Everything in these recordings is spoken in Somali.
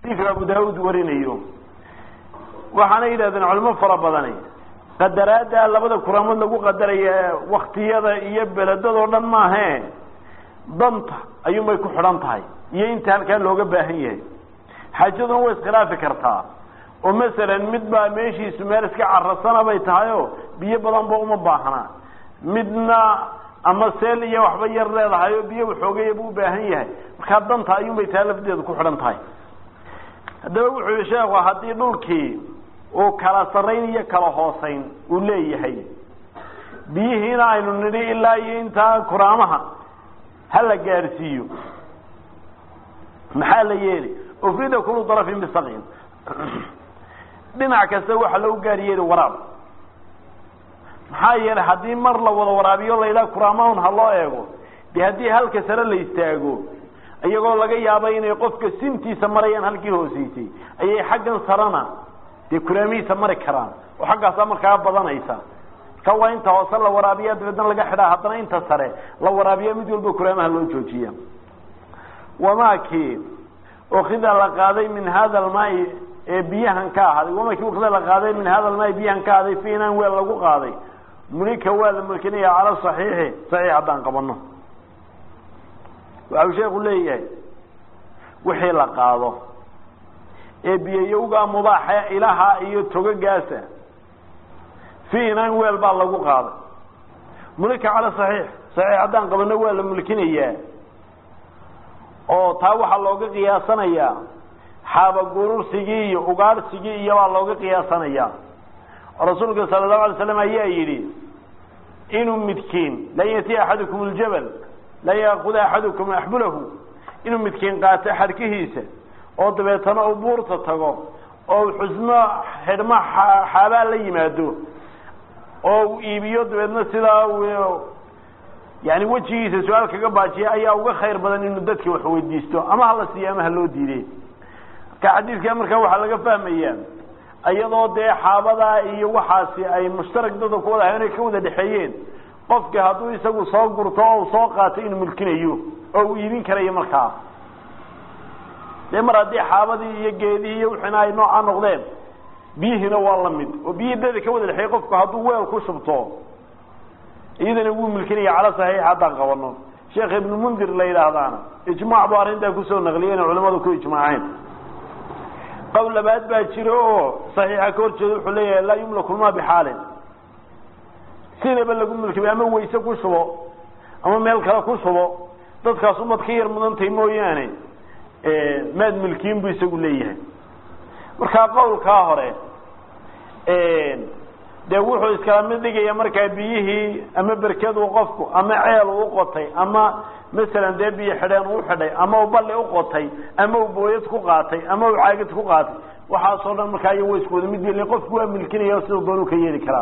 xadiidka abu daawuud warinayo waxaana yidhahdeen culimo fara badani qadaraadda labada kuraamood lagu qadaraya waktiyada iyo beledadoo dhan maahe danta ayuunbay ku xidhan tahay iyo inta halkaa looga baahan yahay xaajaduna way iskhilaafi kartaa oo masalan mid baa meeshiisu meel iska carasana bay tahay oo biyo badan ba uma baahnaa midna ama seel iyo waxba yar leedahay oo biyo waxoogaya buu ubaahan yahay markaa danta ayuunbay taa lafdeedu ku xidhan tahay haddaba wuxuu yihi sheekhu haddii dhulkii uu kala sarrayn iyo kala hoosayn uu leeyahay biyihiina aynu nidhi ilaa iyo intaa kuraamaha ha la gaadhsiiyo maxaa la yeeli ufrida kulu darafin bisaqin dhinac kasta waxaa lagu gaar yeeli waraab maxaa yeelay haddii mar la wada waraabiyo laydhaha kuraamahun ha loo eego de haddii halka sare la istaago iyagoo laga yaaba inay qofka sintiisa marayaan halkii hooseysay ayay xaggan sarena dee kuraamihiisa mari karaan oo xaggaasaa markaa badanaysa marka waa inta hoose la waraabiya dabeedna laga xidhaa haddana inta sare la waraabiya mid walba kuraamaha loo joojiya wamaki ukida la qaaday min hada almaai ee biyahan ka ahaaday wamaki ukida la qaaday min hada almaai biyahan ka ahaaday fi inaan weel lagu qaaday mulika waa la mulkinaya cala saxiixi saxiix haddaan qabano waxau sheeku leeyahay wixii la qaado ee biyayowgaa mubaaxa ilaha iyo togagaasa fi inaan weel baa lagu qaaday mulika cala saxiix saxiix haddaan qabano waa la mulkinayaa oo taa waxaa looga qiyaasanayaa xaabagurursigii iyo ugaadhsigii iyo baa looga qiyaasanayaa oo rasuulka sala allahu alay slam ayaa yidhi inuu midkiin lan yatiya axadukum ljabal lan yaakuda axadukum axbulahu inuu midkiin qaato xadhkihiisa oo dabeetana uu buurta tago oo xusmo xidhmo xaabaa la yimaado oo uu iibiyo dabeedna sidaa yani wejigiisa su-aal kaga baajiya ayaa uga khayr badan inuu dadka wax weydiisto ama hala siiyo ama haloo diiday marka xadiidka markaa waxaa laga fahmaya iyadoo dee xaabadaa iyo waxaasi ay mushtarak dada ku wada inay ka wada dhexeeyeen qofka hadduu isagu soo gurto oo uu soo qaato inuu mulkinayo oo uu iibin karayo markaa dee mar haddii xaabadii iyo geedihii iyo wixina ay noocaa noqdeen biyihiina waa la mid oo biyihii dada ka wada dhexeeyey qofku hadduu weel ku shubto iyadana wuu milkinaya cala saxiix haddaan qabano sheekh ibnu mundir la yidhaahdaana ijmaac buu arrintaa kusoo naqliyey inay culamadu ku ijmaaceen qowl labaad baa jiro oo saxiixa ka hor jeeda wuxuu leeyahay laa yumlaku lmaa bixaalin sidaba lagu milkimay ama wayse ku shubo ama meel kale ku shubo dadkaas umad ka yar mudantahay mooyaane maad milkiin buu isagu leeyahay markaa qowlkaa hore dee wuxuu iskala mid dhigaya markaa biyihii ama berkadu qofku ama ceel uu uqotay ama masalan dee biyo xidheen uu xidhay ama uu balli uqotay ama uu booyad ku qaatay ama uu caagid ku qaatay waxaasoo dhan markaa iyo way isku wada mid yel qofku waa milkinaya siduu doonuu ka yeeli karaa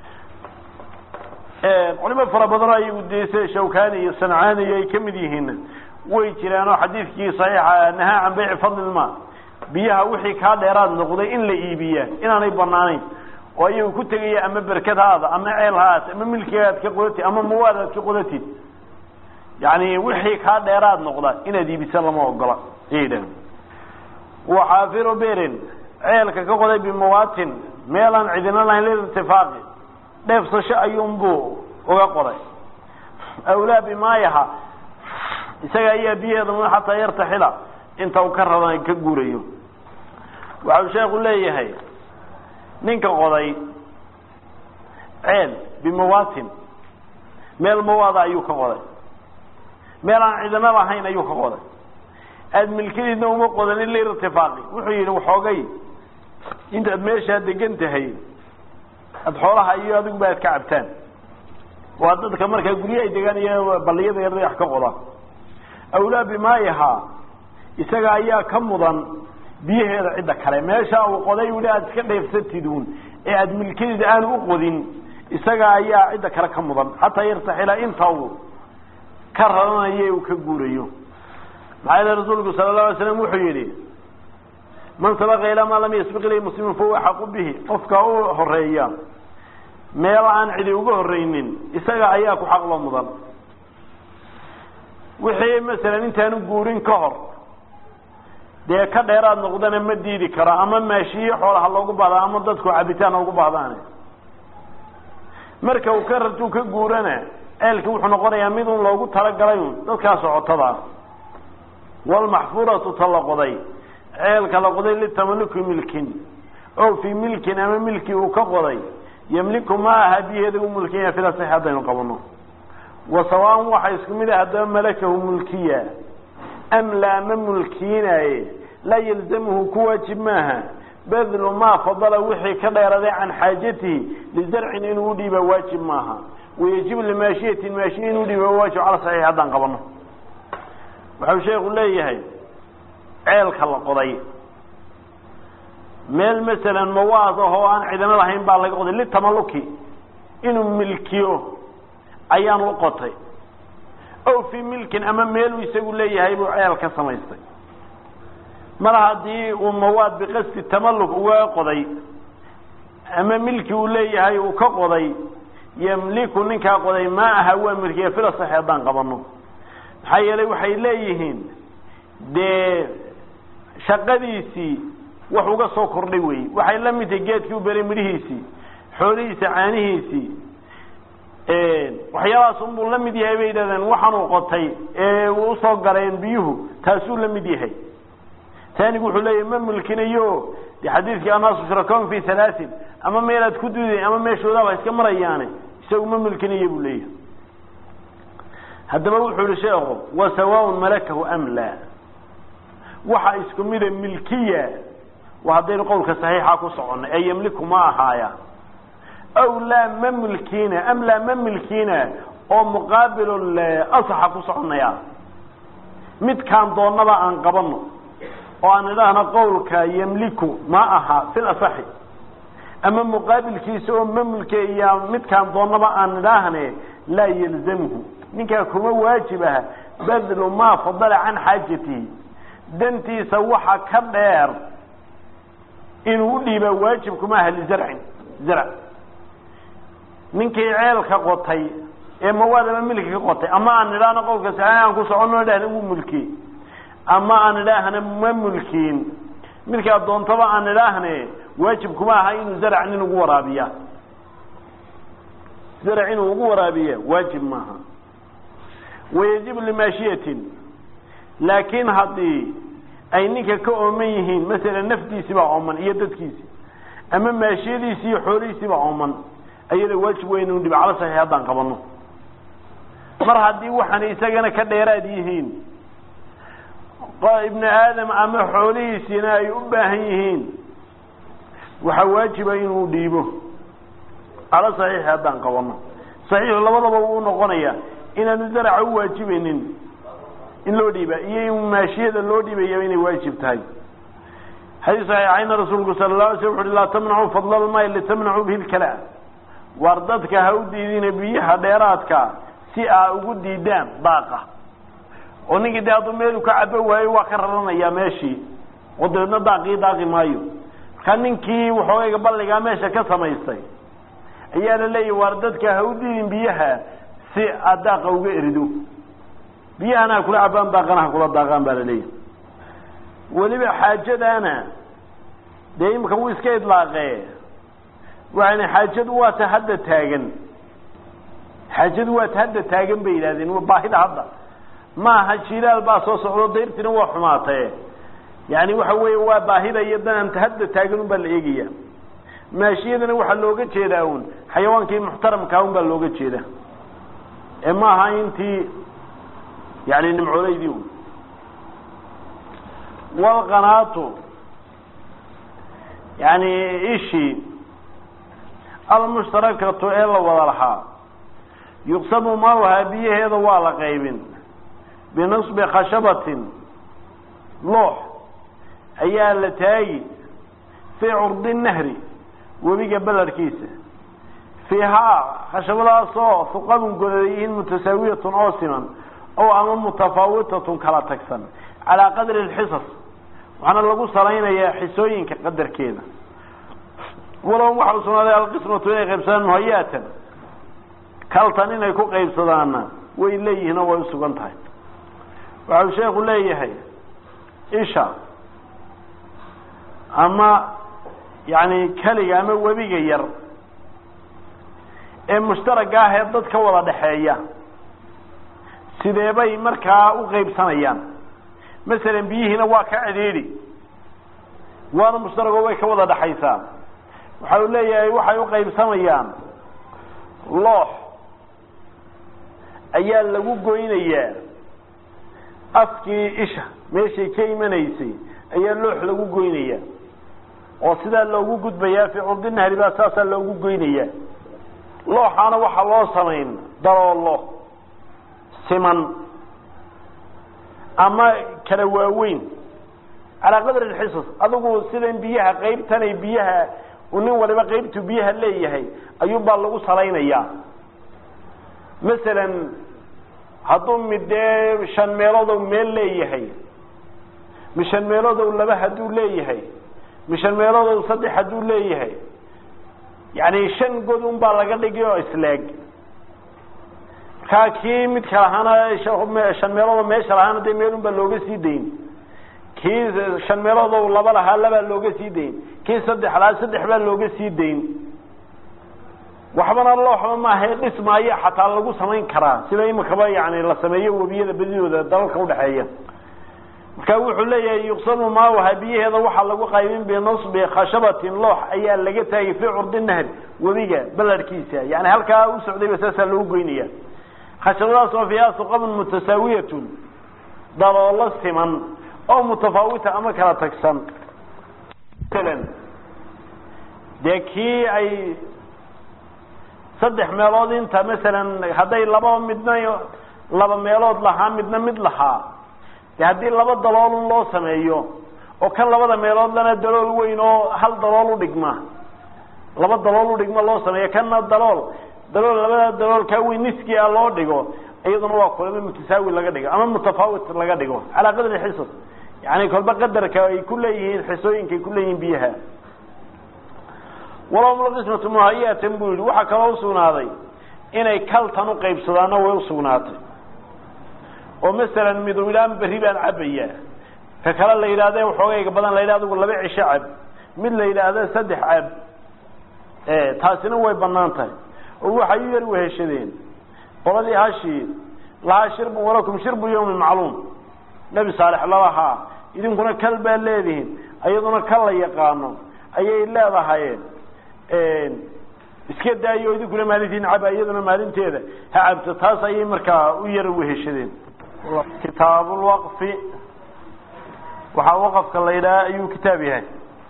culimo fara badanoo ayagu dee sida shawkani iyo sancaani iyo ay ka mid yihiin way jiraanoo xadiidkii saxiixa nahaa can bayci fadlilma biyaha wixii kaa dheeraad noqday in la iibiyaa inaanay banaanayn oo ayagu ku tegaya ama berkad haada ama ceel haad ama milkigaad ka qodatid ama mawaad aad ka qodatid yani wixii kaa dheeraad noqda inaad iibisa lama ogola ayay dhahen waxaafiru berin ceelka ka qoday bimawatin meelaan cidina lahayn lilirtifaaqi dheefsasho ayuunbuu uga qoday awlaa bimaayaha isaga ayaa biyaheeda mudan xataa yartaxila inta uu ka radan ka guurayo waxau sheekhu leeyahay ninka qoday ceel bimawatin meel mawaada ayuu ka qoday meel aan cidina lahayn ayuu ka qoday aada milkadiidna uma qodanin lirtifaaqi wuxuu yidhi waxoogay intaad meeshaa degan tahay aada xoolaha iyo adiguba aad ka cabtaan waa dadka markaa guryo ay degaan iyo balliyada yar wax ka qoda awlaa bimaayaha isaga ayaa ka mudan biyaheeda cidda kale meesha uu qoday wili aada iska dheefsatid uun ee aada milkadiida aanu u qodin isaga ayaa cidda kale ka mudan xataa yartaxila inta uu ka raranayo uu ka guurayo maxaa yeele rasuulku sala allahu alay slam wuxuu yidhi man sabaqa ilaa maa lam yasbiq ilayhi muslimin fahuwa xaqu bihi qofka u horeeya meel aan cidi uga horreynin isaga ayaa ku xaqlo mudan wixii masalan intaanu guurin ka hor dee ka dheeraad noqdana ma diidi karo ama maashiyo xoolaha loogu bahda ama dadku cabitaan ugu bahdaan marka uu ka rartuu ka guurana ceelki wuxuu noqonayaa mid un loogu talagalay un dadkaa socotada ah walmaxfuuratu ta la qoday ceelka la qoday litamaluki milkin o fii milkin ama milki uu ka qoday yamliku ma aha biyeeda u mulkiya fila sax haddaynu qabano wa sawaan waxa isku mid ah haddaba malakahu mulkiya am laa ma mulkiinaaye laa yalzamuhu ku waajib maaha badlu maa fadala wixii ka dheeraday can xaajatihi lizarcin inuu udhiiba waajib maaha wayajibu limaashiyatin maashiya inuu udhiiba waajib cala saxiix haddaan qabano waxau sheekhu leeyahay ceelka la qoday meel masalan mawaad ah oo aan cidino lahayn baa laga qoday litamaluki inuu milkiyo ayaan u qotay o fii milkin ama meeluu isagu leeyahay buu ceel ka samaystay mar haddii uu mawaad biqasdi tamalluk uga qoday ama milki uu leeyahay uu ka qoday yamliku ninkaa qoday ma aha waa milkiya fila sax haddaan qabano maxaa yeelay waxay leeyihiin dee shaqadiisii wax uga soo kordhay wey waxay la mid tahay geedkii u beray midhihiisii xoolihiisa caanihiisii waxyaabahaas unbuu la mid yahay bay yidhahdeen waxaanuu qotay ee usoo gareen biyuhu taasuu la mid yahay taanigu wuxuu leeyahy ma mulkinayo de xadiidkii annaasu shurakoon fi halaatin ama meelaad ku duuday ama meeshoodaaba iska marayaane isagu ma mulkinayo buu leeyahay haddaba wuxuu yihi sheekhu wa sawaaun malakahu am laa waxa isku mida milkiya waa haddaynu qowlka saxiixa ku soconay ee yamliku ma ahaaya aw laa ma milkiina am laa ma milkiina oo muqaabil asaxa ku soconaya midkaan doonaba aan qabano oo aan idhaahno qowlka yamliku ma aha fil asaxi ama muqaabilkiisa oo ma mulkeeya midkaan doonaba aan idhaahne laa yalzamhu ninkaa kuma waajib aha badlu maa fadala can xaajatihi dantiisa waxa ka dheer inuu udhiibaa waajib kuma aha lizarcin zarc ninkii ceelka qotay ee mawaad ama milki ka qotay ama aan idhaahno qowlka saxiix aan ku soconno idhahna wuu mulkiyey ama aan idhaahna ma mulkiin midkaa doontaba aan idhaahne waajib kuma aha inuu zarc nin ugu waraabiya zarc inuu ugu waraabiya waajib maaha wayajibu limaashiyatin laakiin haddii ay ninka ka ooman yihiin masalan naftiisiibaa ooman iyo dadkiisi ama maashiyadiisi iyo xoolihiisiibaa ooman ayada waajib weyn inu dhiba cala saxiix haddaan qabano mar haddii waxaan isagana ka dheeraad yihiin ibnu aadam ama xoolihiisiina ay u baahan yihiin waxaa waajiba inuu dhiibo cala saxiixi haddaan qabano saxiixu labadaba wuu noqonaya inaanu zaraca u waajibaynin in loo dhiiba iyo in maashiyada loo dhiibaya inay waajib tahay xadiis saxiixayna rasuulku sala la alay sl wuxu uhi laa tamnacuu fadla lmaay litamnacuu bihi lkala waar dadka ha u diidina biyaha dheeraadka si aa ugu diidaan daaqa oo ninkii dee hadduu meelu ka cabo waayo waa ka raranayaa meeshii oo dabeedna daaqii daaqi maayo markaa ninkii waxoogayga balligaa meesha ka samaystay ayaa la leeyahy waar dadka ha u diidin biyaha si aad daaqa uga erido biyahana ha kula cabaan daaqana ha kula daaqaan baa la leeyahy weliba xaajadaana dee imika wuu iska idlaaqee waxayna xaajadu waa ta hadda taagan xaajadu waa ta hadda taagan bay yidhahdeen waa baahida hadda maaha jilaal baa soo socdo dayrtina waa xumaataye yani waxa weeye waa baahida iyo dananta hadda taagan un baa la eegaya maashiyadana waxaa looga jeedaa un xayawaankii muxtaramkaa un baa looga jeeda ee maaha intii yani nimcooleydii un walqanaatu yani ishii almushtarakatu ee la wada lahaa yuqsamu maaha biyaheeda waa la qaybin binasbi khashabatin loox ayaa la taagi fii curdi nahri webiga belarkiisa fiihaa khashabadaasoo fuqadun godayihiin mutasaawiyatun oo siman oo ama mutafaawitatun kala tagsan calaa qadri alxisas waxaana lagu salaynayaa xisooyinka qadarkeeda walow waxa u sugnaaday alqismatu inay qaybsadaan muhayaatan kaltan inay ku qaybsadaanna way leeyihiin oo way usugan tahay waxau sheekhu leeyahay isha ama yani keliga ama webiga yar ee mushtaragga ah ee dad ka wada dhexeeya sidee bay markaa u qeybsanayaan masalan biyihiina waa ka cidhiidhi waana mushtaragoo way ka wada dhexaysaa waxa uu leeyahay waxay u qaybsamayaan loox ayaa lagu goynayaa afkii isha meeshay ka imanaysay ayaa loox lagu goynayaa oo sidaa loogu gudbayaa fii curdi nahri baa saasaa loogu goynayaa looxaana waxaa loo samayn daloolo siman ama kala waaweyn calaa qadri alxisas adigu sidan biyaha qaybtanay biyaha nin waliba qaybtu biyaha leeyahay ayuunbaa lagu salaynayaa masalan hadduu mid dee shan meeloodow meel leeyahay mi shan meeloodow laba hadduu leeyahay mi shan meeloodow saddex hadduu leeyahay yani shan god un baa laga dhigi oo isleeg markaa kii midka lahaana shan meeloodo meesha lahaana dee meelun baa looga sii dayn kii shan meeloodow laba lahaa labaa looga sii dayn kii saddex lahaa saddex baa looga sii dayn waxbana looxba maaha dhismaayo xataa lagu samayn karaa sida imikaba yani la sameeyo webiyada bedidooda dalalka udhexeeya marka wuxuu leeyahay yuqsamu maaha biyaheeda waxaa lagu qaybin binasbi khashabatin loox ayaa laga taagay fii curdi nahri webiga balarhkiisa yani halkaa u socdayba saasaa loogu goynaya khashabadaas oo fiiha suqabun mutasaawiyatun daloolo siman oo mutafaawita ama kala tagsan masalan dee kii ay saddex meelood inta masalan hadday laba midna laba meelood lahaa midna mid lahaa de haddii laba daloolun loo sameeyo oo kan labada meelood lana dalool weyn oo hal dalool udhigma laba dalool udhigma loo sameeyo kanna dalool dalool labada dalool kaa weyn niski a loo dhigo iyaduna waa kulama mutasaawi laga dhigo ama mutafaawit laga dhigo calaa qadri xisas yani kolba qadarka ay ku leeyihiin xisooyinka ay ku leeyihiin biyaha walahum qismatu muhayatan buu yihi waxaa kaloo usugnaaday inay kaltan uqaybsadaanna way usugnaatay oo masalan midu idhaan berri baan cabaya ka kale la yidhahde waxoogayga badan la yidhah adigu laba cisho cab mid la yidhaahda saddex cab taasina way banaan tahay oo waxay u yar weheshadeen qoladii hashii lahaa shirbu walakum shirbu yawmin macluum nebi saalex lalahaa idinkuna kal baa leedihiin iyaduna kal la yaqaano ayay leedahay iska daayo idinkuna maalintiin caba iyaduna maalinteeda ha cabto taas ayay markaa u yar weheshadeen kitaabulwaqfi waxaa waqafka la yidhaha ayuu kitaab yahay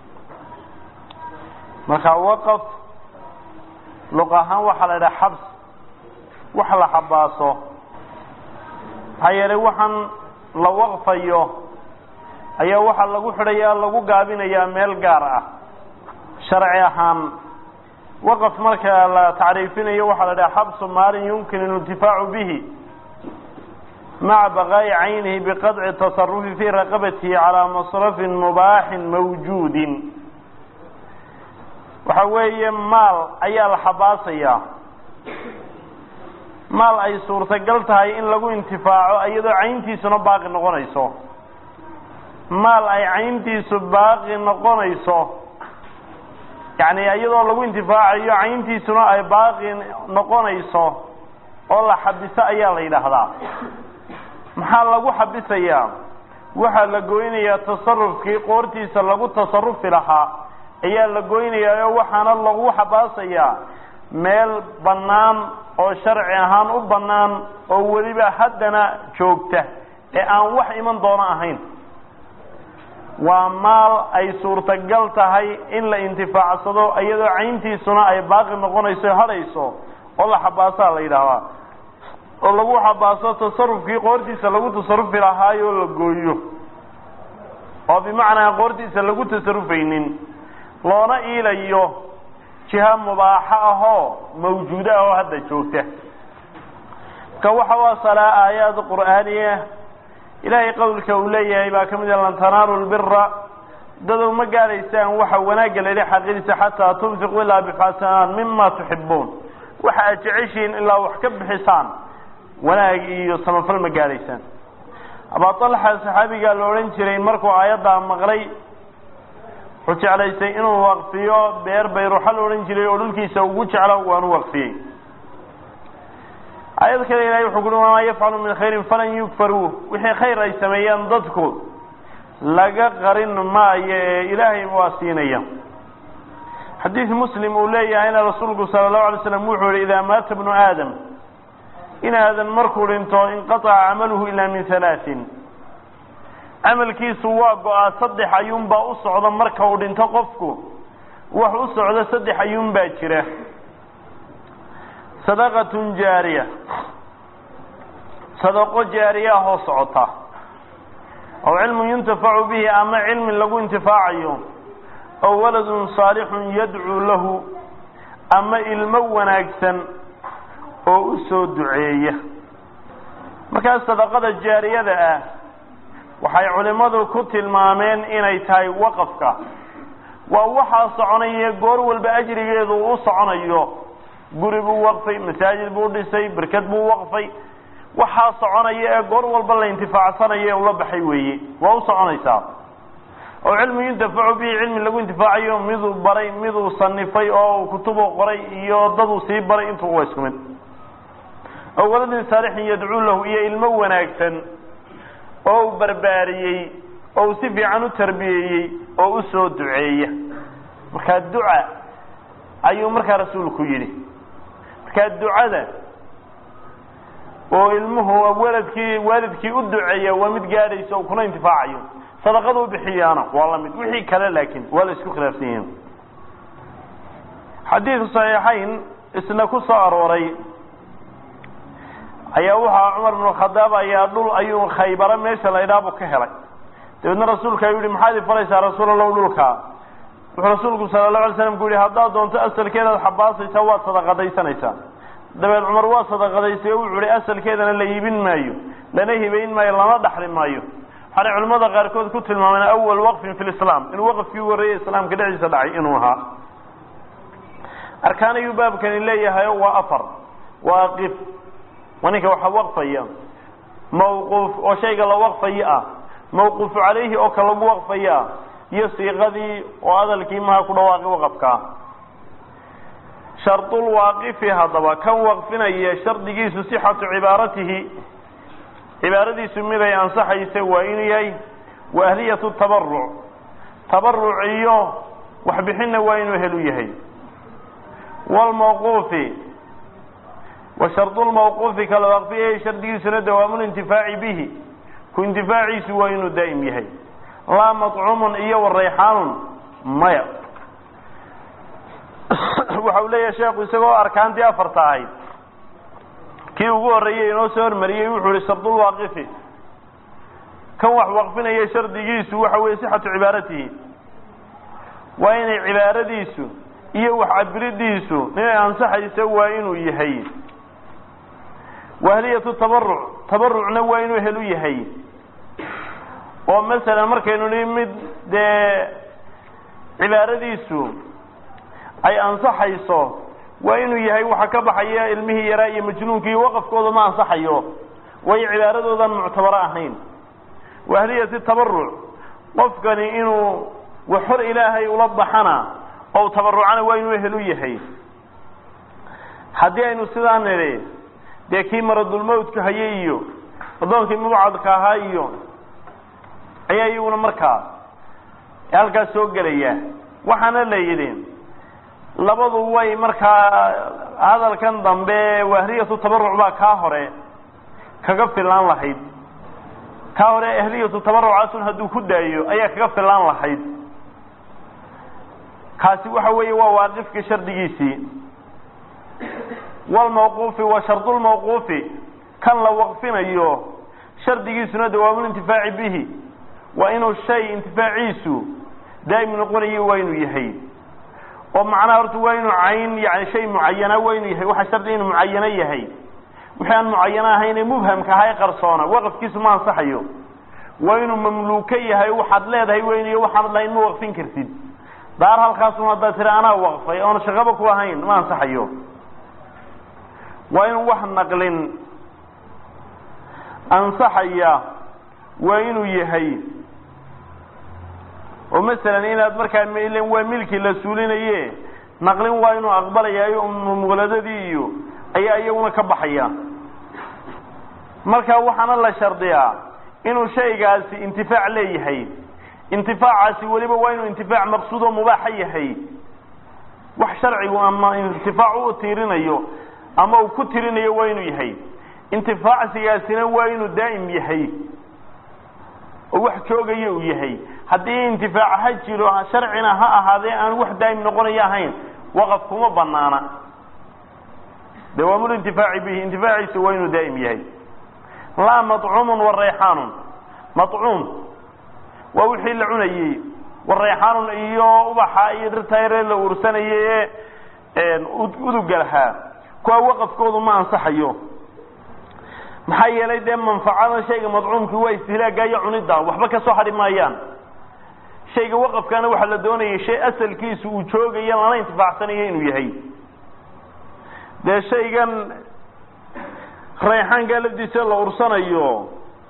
marka waqaf luq ahaan waxaa la yidhaha xabs wax la xabaaso maxaa yeelay waxaan la waqfayo ayaa waxaa lagu xidhayaa lagu gaabinayaa meel gaar ah sharci ahaan waqaf marka la tacriifinayo waxaa la dhaha xabsu maalin yumkin اlintifaacu bihi maca baqaa'i caynihi biqadci tasarufi fii raqabatihi calaa masrafin mubaaxin mawjuudin waxa weeye maal ayaa la xabaasayaa maal ay suurtagal tahay in lagu intifaaco iyadoo cayntiisuna baaqi noqonayso maal ay cayntiisu baaqi noqonayso yani iyadoo lagu intifaacayo cayntiisuna ay baaqi noqonayso oo la xabiso ayaa la yidhaahdaa maxaa lagu xabisayaa waxaa la goynayaa tasarufkii qoortiisa lagu tasarufi lahaa ayaa la goynayaa oo waxaana lagu xabaasayaa meel bannaan oo sharci ahaan u bannaan oo weliba haddana joogta ee aan wax iman doono ahayn waa maal ay suurtagal tahay in la intifaacsado iyadoo cayntiisuna ay baaqi noqonayso hadhayso oo la xabaasaa la yidhaahdaa oo lagu xabaaso tasarufkii qoortiisa lagu tasarufi lahaayoo la gooyo oo bimacnaa qoortiisa lagu tasarufaynin loona iilayo jiha mubaaxo ahoo mawjuuda ah oo hadda joogta ka waxa u asalaa aayaad qur'aaniya ilaahay qowlka uu leeyahay baa ka mid a lan tanaalu lbira dadow ma gaadhaysaan waxa wanaagga layihi xaqidiisa xataa tunfiqu ilaa bixasanaan mima tuxibuun waxa aad jeceshihiin ilaa wax ka bixisaan wanaag iyo samafal ma gaadhaysaan abaa alxa saxaabigaa la odhan jiray markuu aayaddaa maqlay wuxuu jeclaystay inuu waqfiyo beer bayruxa la odhan jiray oo dhulkiisa ugu jeclo waanu waqfiyey aayad kale ilahay wuxuu kuhi wamaa yafcalu min khayrin falan yugfaruu wixii khayr ay sameeyaan dadku laga qarin maayo ee ilaahay waa siinaya xadiid muslim uu leeyahayna rasuulku sala allahu alay slam wuxuu yihi idaa maata bnu aadam in aadan markuu dhinto inqataca camaluhu ilaa min halaatin camalkiisu waa go-aa saddex ayuunbaa u socda marka uu dhinto qofku wax u socdo saddex ayuun baa jira sadaqatun jaariya sadaqo jaariya ahoo socota aw cilmun yuntafacu bihi ama cilmi lagu intifaacayo aw waladun saalixun yadcuu lahu ama ilmo wanaagsan oo u soo duceeya markaas sadaqada jaariyada ah waxay culimmadu ku tilmaameen inay tahay waqafka waa waxaa soconaya goor walba ajrigeedu uu u soconayo guri buu waqfay masaajid buu dhisay berked buu waqfay waxaa soconaya ee goor walba la intifaacsanayo ee ula baxay weeye waa u soconaysaa oo cilmi yuntafacu bihi cilmi lagu intifaacayo miduu baray miduu sanifay oo kutubu qoray iyo daduu sii baray intuu waa isku mid oo waladin saalixin yadcuu lahu iyo ilmo wanaagsan oo uu barbaariyey oo uu si fiican u tarbiyeeyey oo u soo duceeya markaa duca ayuu markaa rasuulku yidhi markaa ducada oo ilmuhu waladkii waalidkii u duceeya waa mid gaadhaysa oo kuna intifaacayo sadaqada u bixiyaana waa la mid wixii kale laakiin waa la isku khilaafsan yihiin xadiidku saxiixayn isna ku soo arooray ayaa waxaa cumar bnu khadaab ayaa dhul ayuu khaybaro meesha la idhaabu ka helay dabeedna rasuulka ayuu yihi maxaad ifalaysaa rasuul allow dhulkaa wuxuu rasuulku sala allahu alay slam ku yihi haddaad doonto asalkeedaad xabaasaysaa waad sadaqadaysanaysaa dabeed cumar waa sadaqadaystay oo wuxuu ihi asalkeedana la iibin maayo lana hibayn maayo lana dhaxli maayo waxaanay culimmada qaarkood ku tilmaameen awal waqfin fi lislaam inuu waqfkii ugu horreeyey islaamka dhexdiisa dhacay inuu ahaa arkaan ayuu baabkani leeyahay waa afar waaqif waa ninka waxa waqfaya mawquuf oo shayga la waqfayo ah mawquufu calayhi oo ka lagu waqfayo ah iyo siiqadii oo hadalkii maha ku dhawaaqi waqafkaa shardulwaaqifi haddaba kan waqfinaya shardigiisu sixatu cibaaratihi cibaaradiisu miday ansaxaysa waa inuu yahay wa ahliyatu tabaruc tabaruc iyo waxbixinna waa inuu helu yahay wlmawquufi wa shardulmawquufi kala waqfiyay shardigiisuna dawaamulintifaaci bihi ku intifaaciisu waa inuu daa'im yahay laa maطcumun iyo warayxaanun maya waxa uu leeyahay sheekhu isagoo arkaantii afarta ahayd kii ugu horreeyey inoo soo hormariyey wuxuu ihi shardulwaaqifi kan wax waqfinaya shardigiisu waxa weeye sixatu cibaaratihi waa inay cibaaradiisu iyo wax cabiridiisu inay ansaxayso waa inuu yahay wahliyatu tabaruc tabarucna waa inuu helu yahay oo masalan markaynu nihi mid dee cibaaradiisu ay ansaxayso waa inuu yahay waxa ka baxaya ilmihii yaraa iyo majnuunkii waqafkooda ma ansaxayo waayo cibaaradoodan muctabaro ahayn wahliyati tabaruc qofkani inuu wax hor ilaahay ula baxana oo tabarucana waa inuu helu yahay haddii aynu sidaa nidhi dee kii maradulmawtka hayay iyo addoonkii mubcadka ahaa iyo ayaa iyaguna markaa halkaas soo gelaya waxaana la yidhi labadu way markaa hadalkan dambe wahliyatu tabaruc baa kaa hore kaga filaan lahayd kaa hore ahliyatu tabarucaasun hadduu ku daayo ayaa kaga filaan lahayd kaasi waxa weeye waa waaqifka shardigiisii walmawquufi wa shardulmawquufi kan la waqfinayo shardigiisuna dawaamulintifaaci bihi waa inuu shay intifaaciisu daa'im noqonayo waa inuu yahay oo macnaha horta waa inuu cayn yani shay mucayana waa inuu yahay waxa shardi inuu mucayano yahay wixii aan mucayano ahaynee mubhamka ahaa ee qarsoona waqafkiisu ma ansaxayo waa inuu mamluuko yahay waxaad leedahay weyniyo waxaanad lahayn ma waqfin kartid daar halkaasun haddaad tiri anaa waqfay oona shaqaba ku ahayn ma ansaxayo waa inuu wax naqlin ansaxaya waa inuu yahay oo masalan inaad markaa mlen waa milkii la suulinaye naqlin waa inuu aqbalayaayo muqladadii iyo ayaa iyaguna ka baxaya marka waxaana la shardiyaa inuu shaygaasi intifaac leeyahay intifaacaasi weliba waa inuu intifaac maqsuud oo mubaaxa yahay wax sharcigu ama intifaac u tiirinayo ama uu ku tirinayo waa inuu yahay intifaacsigaasina waa inuu daa'im yahay oo wax joogayo uu yahay haddii intifaac ha jiro sharcina ha ahaadee aan wax daa'im noqonayo ahayn waqaf kuma banaana dawaamul intifaaci bihi intifaaciisa waa inuu daa'im yahay laa maطcuumun warayxaanun maطcuum waa wixii la cunayey warayxaanun iyo ubaxa iyo dhirtayre la uursanayay ee uduga lahaa kuwa waqafkoodu ma ansaxayo maxaa yeelay dee manfacada shayga madcuumkii waa istihlaaga iyo cunida waxba ka soo hadhi maayaan shayga waqafkana waxaa la doonayay shay asalkiisu uu joogayo lana intifaacsanayo inuu yahay dee shaygan rayxaankaa lafdiisa la ursanayo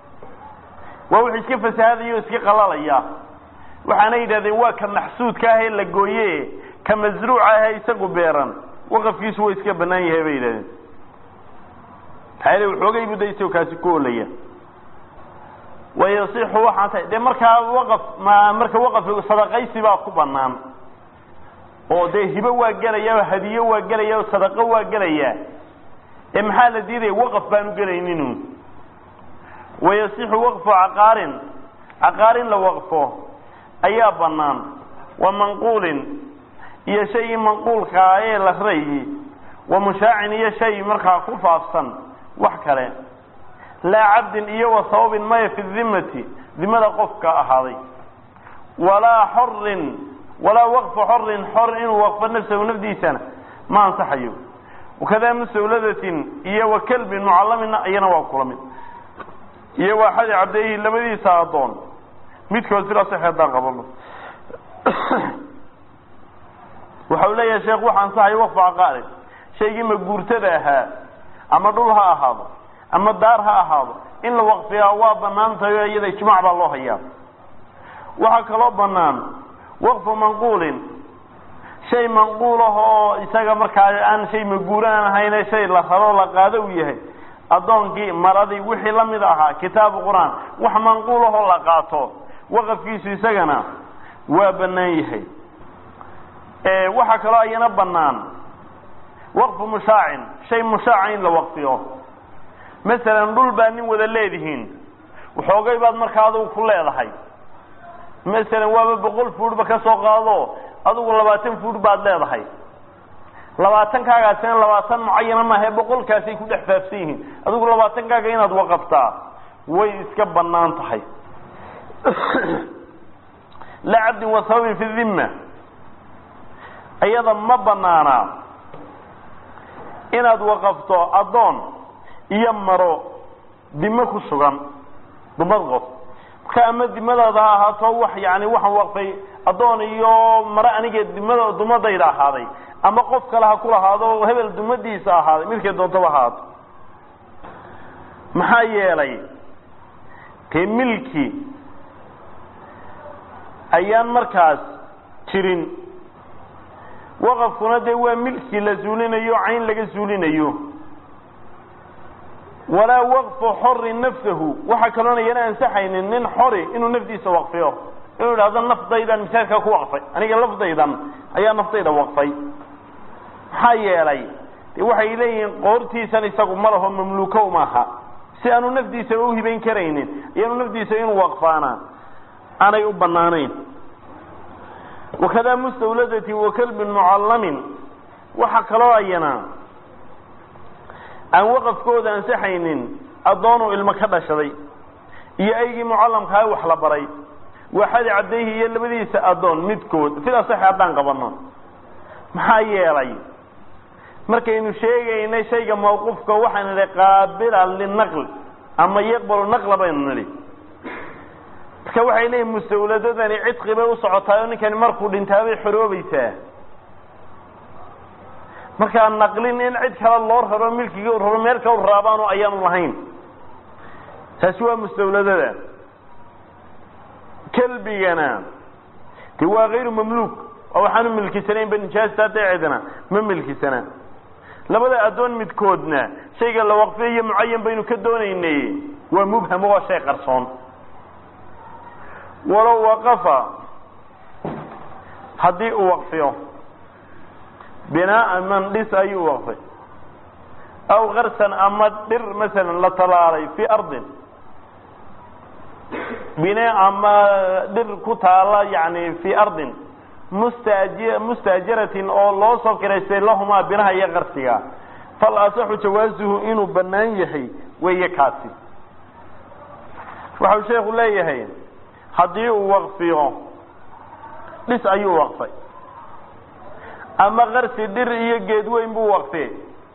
waa wix iska fasahaadaya o iska qalalaya waxaana yidhahdeen waa ka maxsuudka ah ee la gooye ka masruuca ah ee isagu beeran waqafkiisu waa iska banaan yahay bay yidhahdeen maxaa waxoogay buu da isagoo kaasi ku olaya wayasixu waxaan tahay dee markaa waqaf ma marka waqaf sadaqaysi baa ku banaan oo dee hibo waa gelaya oo hadiyo waa gelaya oo sadaqo waa gelaya ee maxaa la diidaya waqaf baanu gelayninu wayasixu waqfu caqaarin caqaarin la waqfo ayaa banaan wa manquulin iyo shaygii manquulkaa ee la rayi wa mushaacin iyo shay markaa ku faafsan wax kale laa cabdin iyo wa sababin maya fi dimati dimada qofka ahaaday walaa xorin walaa waqfa xorin xor inuu waqfo nafsahu nafdiisana ma ansaxayo wakadaa mustawladatin iyo wa kalbin mucalamina iyana waa kula mid iyo waa xadi cabdeehi labadiisa addoon midkood sidaa sax haddaan qabano waxa uu leeyahay sheekh waxa ansaxayo waqfa caqaarin shaygii maguurtada ahaa ama dhul ha ahaado ama daar ha ahaado in la waqfiyaa waa banaan tahay o iyada ijmaac baa loo hayaa waxaa kaloo banaan waqfu manquulin shay manquul ah oo isaga markaa aan shay maguuraan ahayne shay la rabo la qaado uu yahay addoonkii maradii wixii lamid ahaa kitaabu qur-aan wax manquul ahoo la qaato waqafkiisu isagana waa banaan yahay waxaa kaloo ayana banaan waqfu mushaacin shay mushaaca in la waqfiyo masalan dhul baa nin wada leedihiin waxoogay baad markaa adugu ku leedahay masalan waaba boqol fuudhba ka soo qaado adugu labaatan fuudh baad leedahay labaatankaagasina labaatan mucayana maahae boqolkaasay ku dhex faafsan yihiin adigu labaatankaaga inaad waqaftaa way iska banaan tahay la cabdin wa sababin fi dhimma iyada ma banaanaa inaad waqafto addoon iyo maro dimo ku sugan dumad qof marka ama dimadaada ha ahaato wax yani waxaan waqfay addoon iyo maro aniga dimada dumadayda ahaaday ama qof kale ha kulahaado hebel dumadiisa ahaaday midkay doontaba ahaato maxaa yeelay dee milki ayaan markaas jirin waqafkuna dee waa milki la zuulinayo cayn laga zuulinayo walaa waqfu xorin nafsahu waxaa kaloona yana ansaxaynin nin xori inuu nafdiisa waqfiyo inuu idhahdo naftaydan misaajkaa ku waqfay aniga lafdaydan ayaa naftayda waqfay maxaa yeelay de waxay leeyihiin qoortiisan isagu ma laho mamluuko maaha si aanu nafdiisaba uhibayn karaynin iyaanu nafdiisa inuu waqfaana aanay u banaanayn wakadaa mustawladatin wa kalbin mucallamin waxa kaloo ayana aan waqafkooda ansaxaynin addoonuu ilmo ka dhashaday iyo aygii mucallamkaha wax la baray waxadi cabdayhi iyo labadiisa addoon midkood sidaa sax haddaan qabano maxaa yeelay markaynu sheegaynay shayga mawquufka waxaan nidhi qaabila linaql ama yaqbalu naqla baynu nidhi marka waxay leeyihin mustawladadani cidqi bay u socotaay oo ninkani markuu dhintaabay xoroobaysaa markaa naqlin in cid kale loo raro milkiga u raro meel kale u raabaanu ayaanu lahayn taasi waa mustawladada kelbigana de waa hayru mamluuk oo waxaanu milkisanaynba nijaasta daceedana ma milkisanaa labada addoon midkoodna shayga la waqfiyayo mucayan baynu ka doonaynay waa mubham waa shay qarsoon walow waqafa haddii uu waqfiyo binaaan man dhis ayuu waqfay aw karsan ama dhir masalan la talaalay fii ardin bine ama dhir ku taala yani fii ardin mustaji mustaajiratin oo loo soo kiraystay lahumaa binaha iyo qarsiga fal asaxu jawaasuhu inuu bannaan yahay weeye kaasi waxau sheekhu leeyahay haddii uu waqfiyo dhis ayuu waqfay ama qarsi dhir iyo geed weyn buu waqfiyey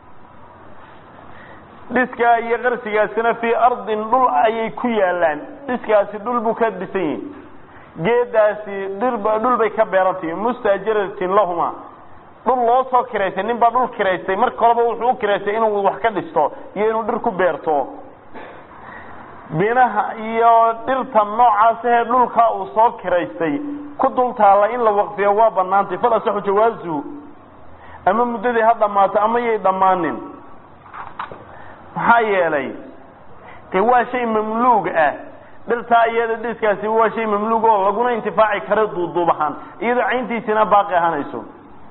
dhiskaa iyo qarsigaasina fii ardin dhul ayay ku yaalaan dhiskaasi dhul buu ka dhisan yihi geedaasi dhirba dhul bay ka beerantahi mustaajiratin lahuma dhul loo soo kiraystay nin baa dhul kiraystay marka horeba wuxuu u kiraystay inuu wax ka dhisto iyo inuu dhir ku beerto binaha iyo dhirta noocaasahee dhulkaa uu soo kiraystay ku dul taalla in la waqfiyo waa banaantay fal asaxu jawaasuhu ama muddadii ha dhammaato ama yay dhammaanin maxaa yeelay de waa shay mamluug ah dhirtaa iyada dhiskaasi waa shay mamluug oo laguna intifaaci karo duuduub ahaan iyadoo cayntiisina baaqi ahaanayso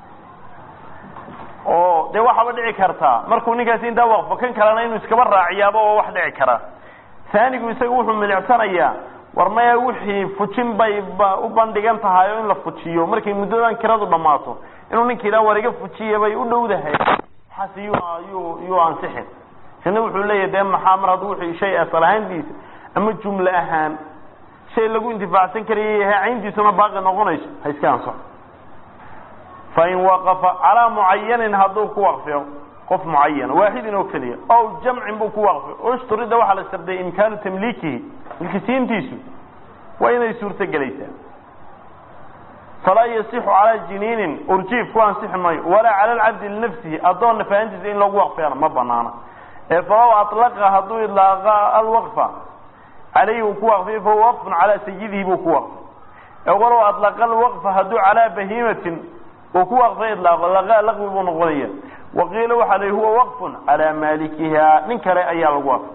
oo dee waxaaba dhici kartaa markuu ninkaasi intaa waqfo kan kalena inuu iskaba raaciyaaba oo wax dhici kara saanigu isaga wuxuu milicsanayaa war maya wixii fujin bay u bandhigan tahay oo in la fujiyo markay muddadan kiradu dhammaato inuu ninka yidhaha war iga fujiya bay u dhowdahay waxaas yuu yuu ansixin isna wuxuu leeyahay dee maxaa mar hadduu wixii shay asal ahaantiisa ama jumle ahaan shay lagu intifaacsan karaya yahay cayntiisuna baaqi noqonayso ha iska ansaxo fain waqafa calaa mucayanin hadduu ku waqfiyo qof mucayana waaxidin oo keliya ow jamcin buu ku waqfiyo ushturida waxaa la sharday imkaanu tamliikihi milkisiintiisu waa inay suurto gelaysaa falaa yasixu calaa jiniinin urjiif ku ansixi maayo walaa cala alcabdi linafsihi addoon nafahantiisa in lagu waqfiyana ma banaana ee falow alaqa hadduu idlaaqa alwaqfa calayhi uu ku waqfiyo fahuwa waqfun calaa sayidihi buu ku waqfay ee walow adlaqa alwaqfa hadduu calaa bahiimatin uu ku waqfay idlaaqo laqa laqwi buu noqonaya waqiila waxaa la huwa waqfun calaa maalikiha nin kale ayaa lagu waqfay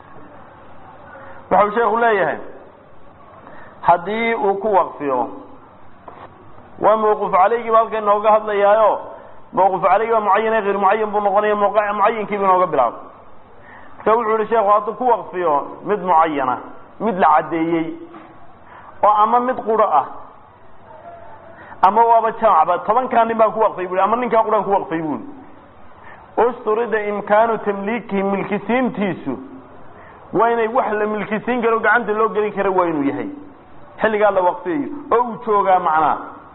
waxau sheekhu leeyahay haddii uu ku waqfiyo waa mawquf calaygiiba halka inooga hadlayaayo mawquf calaygi baa mucayan hayr mucayan buu noqonaya mucayinkiibu inooga bilaabay marka wuxuu yihi sheekhu hadduu ku waqfiyo mid mucayana mid la caddeeyey oo ama mid quro ah ama waaba jamacba tobankaa nin baan ku waqfay bui ama ninkaa quraan ku waqfay bui usturida imkaanu tamliikihi milkisiintiisu waa inay wax la milkisiin karo gacanta loo gelin kara waa inuu yahay xilligaa la waqfiyayo oo uu joogaa macnaa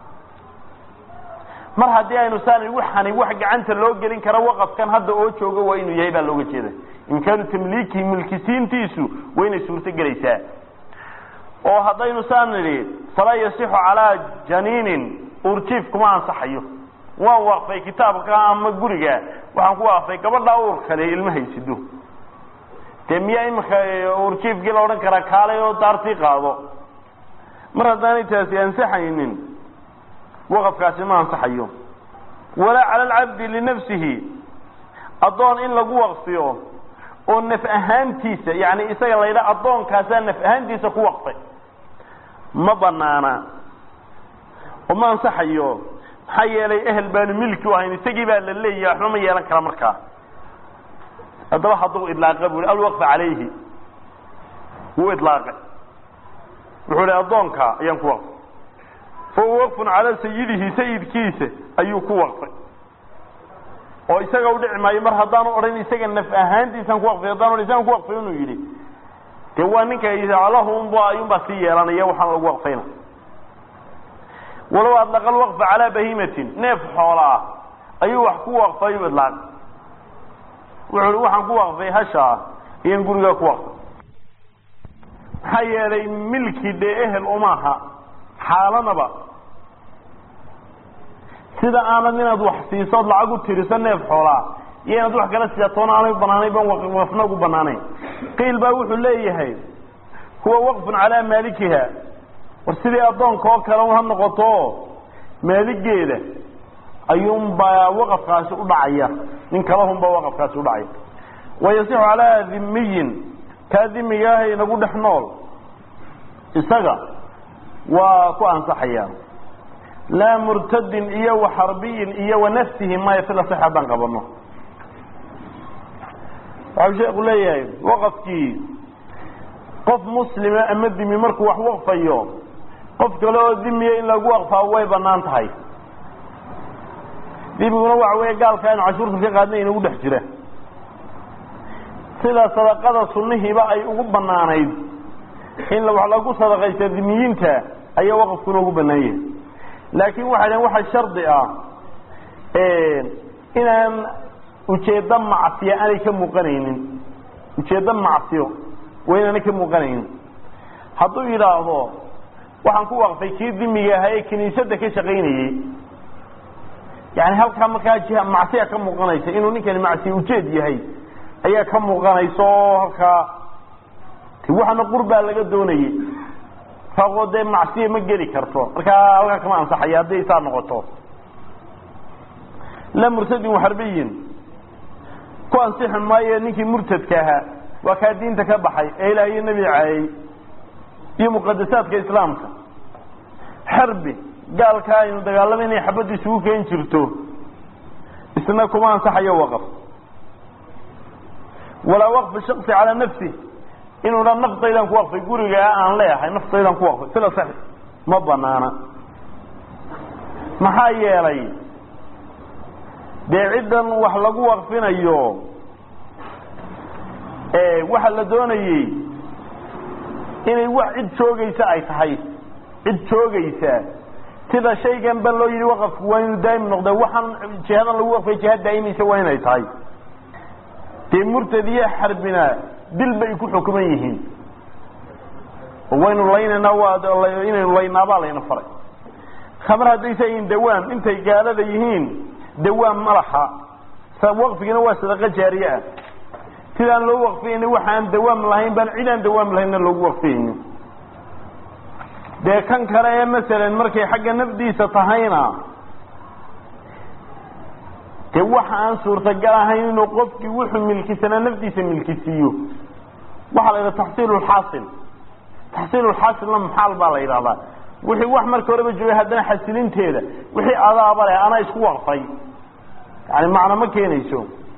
mar haddii aynu saana waxani wax gacanta loo gelin kara waqafkan hadda oo jooga waa inuu yahay baa looga jeeda imkaanu tamliikihi milkisiintiisu waa inay suurto gelaysaa oo haddaynu saan nidhi falaa yasixu calaa janiinin urjiif kuma ansaxayo waan waqfay kitaabka ama guriga waxaan ku waqfay gabadhaa uur kale ilma haysido dee miyaa imika urjiifkii la odhan karaa kaalay oo daartii qaado mar haddaanay taasi ansaxaynin waqafkaasi ma ansaxayo walaa cala alcabdi linafsihi addoon in lagu waqfiyo oo naf ahaantiisa yani isaga la yidhaha addoonkaasaa naf ahaantiisa ku waqfay ma banaana oo ma ansaxayo maxaa yeelay ehel baanu milki u ahayn isagii baa la leeyahay waxba ma yeelan kara markaa haddaba hadduu idlaaqa bu alwaqfa calayhi wuu idlaaqay wuxuu hi addoonka ayaan ku waqfay fahuwa waqfun calaa sayidihi sayidkiisa ayuu ku waqfay oo isaga u dhici maayo mar haddaanu odhan isaga naf ahaantiisaan ku waqfay haddaan odhan isagan ku waqfay inuu yidhi dee waa ninka lahumb ayuunbaa sii yeelanaya waxaan lagu waqfayna walow adlaqa alwaqfa calaa bahiimatin neef xoola ah ayuu wax ku waqfay u idlaaq wuxuu hi waxaan ku waqfay hashaa iyan gurigaa ku waqfay maxaa yeelay milki dee ehel umaaha xaalanaba sida aanad inaad wax siisood lacag u tiriso neef xoolaa iyo inaad wax kala siiyatoona aanay banaanayn ban waqfna ugu banaanayn qiil baa wuxuu leeyahay huwa waqfun calaa maalikiha war sidii addoonka oo kale ha noqoto maaligeeda ayuunbaa waqafkaasi u dhacaya nin kalahunbaa waqafkaasi udhacaya wayasixu calaa dhimiyin kaa dhimiga ah inagu dhex nool isaga waa ku ansaxaya laa murtadin iyo wa xarbiyin iyo wa nafsihi maya sida sax haddaan qabano waxau sheeku leeyahay waqafkii qof muslima ama dimi markuu wax waqfayo qof kale oo dimiya in lagu waqfaa way banaan tahay dimiguna waxa weeye gaalka aynu cashuurta ka qaadnay inagu dhex jira sida sadaqada sunnihiiba ay ugu banaanayd in wax lagu sadaqaysta dimiyiinta ayaa waqafkuna ugu banaan yahay laakiin waxay dhaheen waxa shardi ah inaan ujeeddo macsiya aanay ka muuqanaynin ujeeddo macsiyo waa inaanay ka muuqanaynin hadduu yidhaahdo waxaan ku waqfay kii dimiga ahaa ee kiniisadda ka shaqaynayey yani halkaa markaa jiha macsiya ka muuqanaysa inuu ninkani macsiya ujeed yahay ayaa ka muuqanaysa oo halkaa waxana qurbaa laga doonayey raaqoo dee macsiya ma geli karto markaa halkaa kama ansaxaya hadday saa noqoto la murtadin waxarbiyin ku ansixi maayo ninkii murtadka ahaa waa kaa diinta ka baxay ee ilaah iyo nebi caayey iyo muqadasaadka islaamka xarbi gaalkaa aynu dagaalama inay xabadda isugu keen jirto isna kuma ansaxayo waqaf walaa waqfi shaksi calaa nafsi inuu dha naftaydan ku waqfay gurigaa aan leeyahay naftaydan ku waqfay sida sax ma banaana maxaa yeelay dee ciddan wax lagu waqfinayo waxa la doonayey inay wax cid joogaysa ay tahay cid joogaysa sida shaygan ba loo yidhi waqafku waa inuu daa'im noqda waxaan jihadan lagu waqfay jihaad daa'imaysa waa inay tahay dee murtad iyo xarbina dil bay ku xukuman yihiin waynu laynana waa inaynu laynaabaa layna faray khamar haddaysa yihiin dawaam intay gaalada yihiin dawaam ma laha waqfigina waa sadaqa jaariye ah sidaan loo waqfiyayni waxaan dawaam lahayn baan cid aan dawaam lahaynna loogu waqfiyayni dee kan kale ee masalan markay xagga nafdiisa tahayna dee waxa aan suurtagal ahayn inuu qofkii wuxuu milkisanaa nafdiisa milkisiiyo waxaa la yidhaha taxsiilu lxaasil taxsiilu lxaasilna maxaal baa la yidhahdaa wixii wax marka horeba joogay haddana xasilinteeda wixii adaaba leh anaa isku waqfay yani macno ma keenayso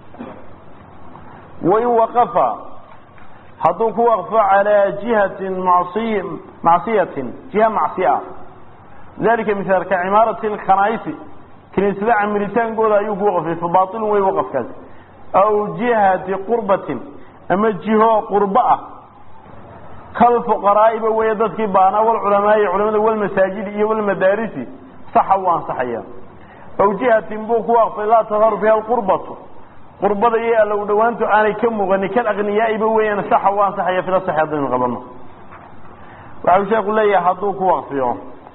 wain waqafa hadduu ku waqfo calaa jihatin masiy macsiyatin jiha macsiya dalika misaalka cimaarati lkhanaa'isi kiniisada camiritaankooda ayuu ku waqfay fa baailun wey waqafkaasi aw jihati qurbatin ama jiho qurbo ah kalfuqaraa'iba weeye dadkii baanaa walculamaai culamada walmasaajidi iyo walmadaarisi saxa wuu ansaxaya aw jihatin buu ku waqfay laa tadharu fiha lqurbatu qurbada iyo alla u dhawaantu aanay ka muuqanin kal aqniyaaiba weeyaan saxa u ansaxaya fila saxi haddaynu qabano waxau sheeku leeyahay hadduu ku waqfiyo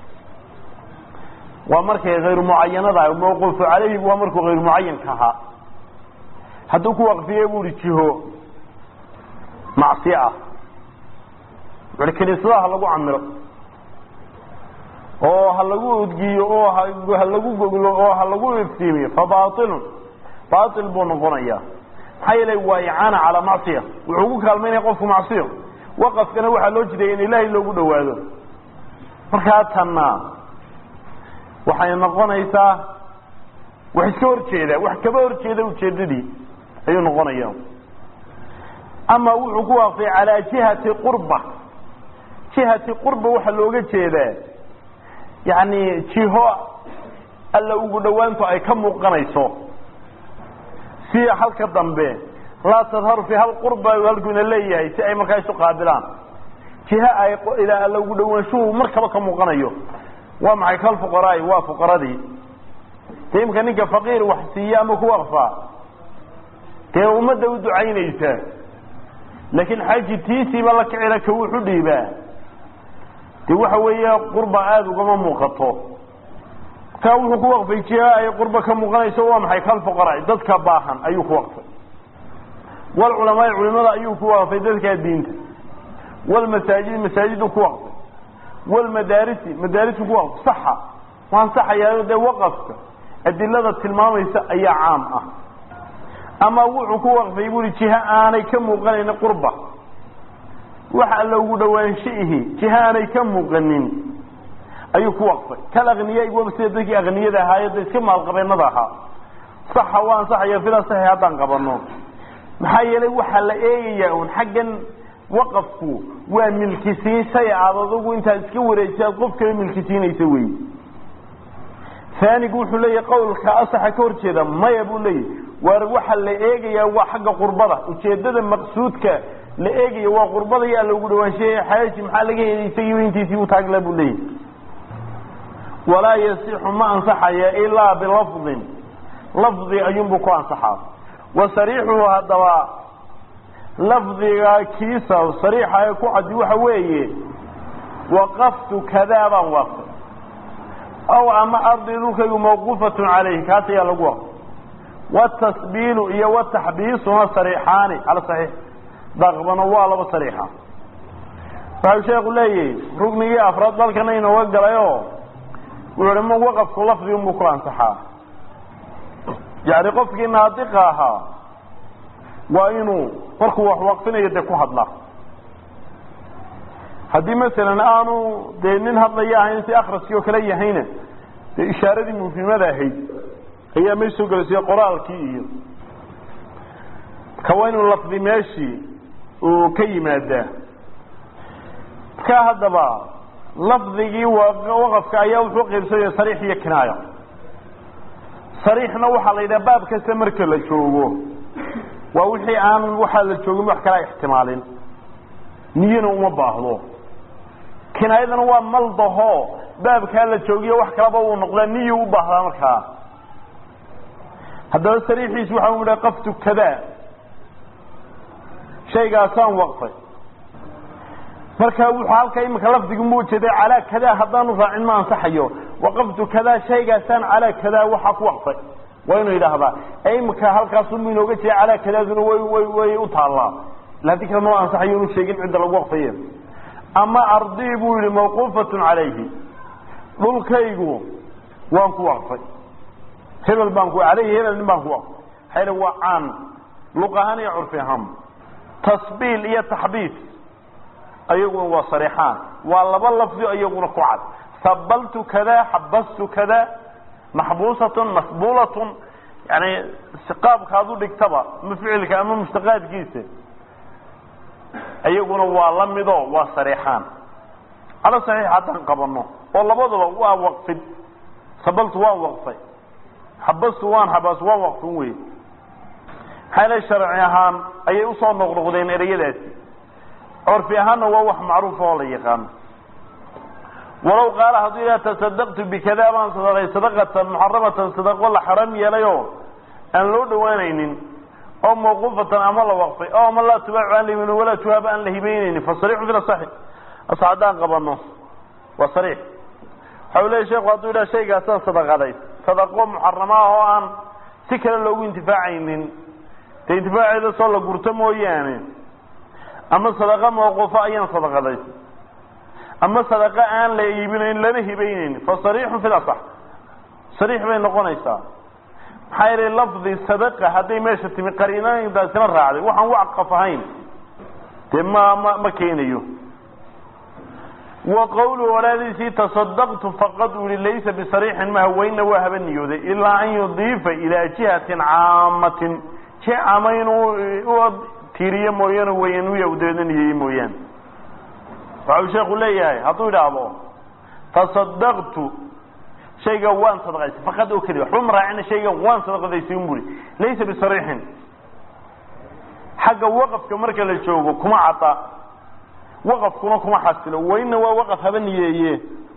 waa markay hayru mucayanada mawquufu calayhi waa markuu hayru mucayanka ahaa hadduu ku waqfiye bu uhi jiho macsi ah wuxuhi kiniisadaha ha lagu camiro oo ha lagu udgiyo oo ha lagu goglo oo ha lagu iftiimiyo fa baailun baail buu noqonaya maxaa yeelay waa icaana calaa macsiya wuxuu ku kaalmaynaya qofku macsiyo waqafkana waxaa loo jideeya in ilaahay loogu dhawaado markaa tanna waxay noqonaysaa wax iska horjeeda wax kaba horjeeda ujeedadii ayuu noqonaya ama wuxuu ku waqfay calaa jihati qurba jihati qurba waxaa looga jeedaa yani jiho alla ugu dhawaantu ay ka muuqanayso si halka dambe laa tadharu fi hal qurba halkuina leeyahay si ay markaa isu qaabilaan jiha ay ilaa alla ugu dhawaanshuhu markaba ka muuqanayo waa maxay kal fuqaraai waa fuqaradii dee imka ninka faqiir wax siiya ama ku waqfaa dee ummadda u ducaynaysa laakiin xaaji tiisiiba la kicila ka wuxu dhiibaa dee waxa weeye qurba aada ugama muuqato ka wuxuu ku waqfay jiha ay qurba ka muuqanayso waa maxay kal fuqaraai dadka baahan ayuu ku waqfay walculamaai culimada ayuu ku waqfay dadkaa diinta walmasaajid masaajidu ku waqfay walmadaarisi madaarisu ku waqf saxa waa ansaxayaayo dee waqafka adilada tilmaamaysa ayaa caam ah ama wuxuu ku waqfay buuri jiha aanay ka muuqanayn qurba wax alla ugu dhawaanshiihi jiha aanay ka muuqanin ayuu ku waqfay kal akniya waba sida dadkii akniyada ahaayo da iska maalqabeenada ahaa saxa waa ansaxaya fila saxi haddaan qabano maxaa yeelay waxaa la eegayaa un xaggan waqafku waa milkisiin shay aad adugu intaad iska wareejisa aad qof kale milkisiinaysa wey aanigu wuxuu leeyahy qawlka asaxa ka hor jeeda maya buu leeyahy waar waxa la eegayaa waa xagga qurbada ujeedada maqsuudka la eegaya waa qurbada yaa loogu dhawaanshaye xaaji maxaa laga helay isagiiba intiisii u taagla buu leeyahy walaa yasixu ma ansaxaya ilaa bilafdin lafdi ayuunbuu ku ansaxaa wa sariixuhu haddaba lafdiga kiisa sariixa ee ku caddi waxa weeye waqaftu kadaa baan waqfay aw ama ardi dhulkaygu mawquufatun calayhi kaas ayaa lagu waqfay watasbiilu iyo wataxbiisuna sariixaani cala saxiix daqbano waa laba sariixa waxau sheekhu leeyahay rugnigii afraad dalkana inooga galayoo wuxuu hi ma waqafku lafdi unbuu ku ansaxaa yani qofkii naadiqa ahaa waa inuu markuu wax waqfinayo dee ku hadla haddii masalan aanu dee nin hadlaya ahayn si akraskii oo kale yahayna dee ishaaradii mufhimada ahayd ayaa may soo gelaysiyo qoraalkii iyo marka waa inuu lafdi meeshii uu ka yimaadaa marka haddaba lafdigii waqafka ayaa wuxuu qaybsamaya sariix iyo kinaayo sariixna waxaa la yidhaha baab kasta marka la joogo waa wixii aan waxaa la joogin wax kala ixtimaalin niyana uma baahdo kinaayadana waa maldaho baabkaa la joogiyo wax kalaba uu noqdaa niyu u baahdaa markaa haddaba sariixiis waxa u idha qaftu kadaa shaygaasaan waqfay marka wuxuu halka imika lafdigu mu ujeeday calaa kadaa haddaanu raacin ma ansaxayo waqaftu kadaa shaygaasaan calaa kadaa waxaa ku waqfay waa inuu yidhaahdaa imika halkaasunbu inooga jeeda calaa kadaaduna way way way u taallaa ila haddii kale ma ansaxayo inu sheegin cidda lagu waqfaye ama ardii buu yihi mawquufatun calayhi dhulkaygu waan ku waqfay hebel baan ku alayhi hebel nin baan ku waqfay maxaa waa caan luq ahaan iyo curfi ahaan tasbiil iyo taxbiis ayaguna waa sariixaan waa laba lafdi iyaguna ku cad sabaltu kada xabastu kada maxbuusatun masbuulatun yani qaabka ad u dhigtaba ama ficilka ama mushtaqaadkiisa iyaguna waa la mido waa sariixaan cala saxiix haddaan qabano oo labadaba waa waqfid sabaltu waan waqfay xabastu waan xabas waan waqfin wey maxaa le sharci ahaan ayay usoo noqnoqdeen ereyadaasi curfi ahaanna waa wax macruufa oo la yaqaano walow qaala hadduu yidhaha tasadaqtu bikada baan sadaqay sadaqatan muxaramatan sadaqo la xaram yeelayoo aan loo dhawaanaynin oo mawquufatan ama la waqfay oo ama laa tubaacu aan lahimin walaa tuhaaba aan la hibeynaynin fa sariixu fi lasaxi as haddaan qabano waa sariix waxa u leya sheeku hadduu yidhaha shaygaasaan sadaqaday sadaqo muxarama ah oo aan si kale loogu intifaacaynin dee intifaaceeda soo la gurto mooyaane ama sadaqa mawquufo ayaan sadaqaday ama sadaqa aan la iibinayn lana hibaynayn fa sariixun fi lasax sariix bay noqonaysaa maxaa yeelay lafdi sadaqa hadday meesha timi qariinadaasina raacday waxaan wacqaf ahayn dee ma ma ma keenayo wa qawlu walaadiisii tasadaqtu faqad uli laysa bisariixin ma haweyna waa haba niyooday ilaa an yudiifa ilaa jihatin caamatin ji caama inuu u tiiriyo mooyaane wayanuya u dabeedna niyeeye mooyaane waxau sheeku leeyahay hadduu idhaahdo tasadaqtu shaygan waan sadaqaysay faqad oo keliya waxba ma raacina shaygan waan sadaqadaysay un buri laysa bisariixin xagga waqafka marka la joogo kuma cada waqafkuna kuma xasilo wayna waa waqaf haba niyeeye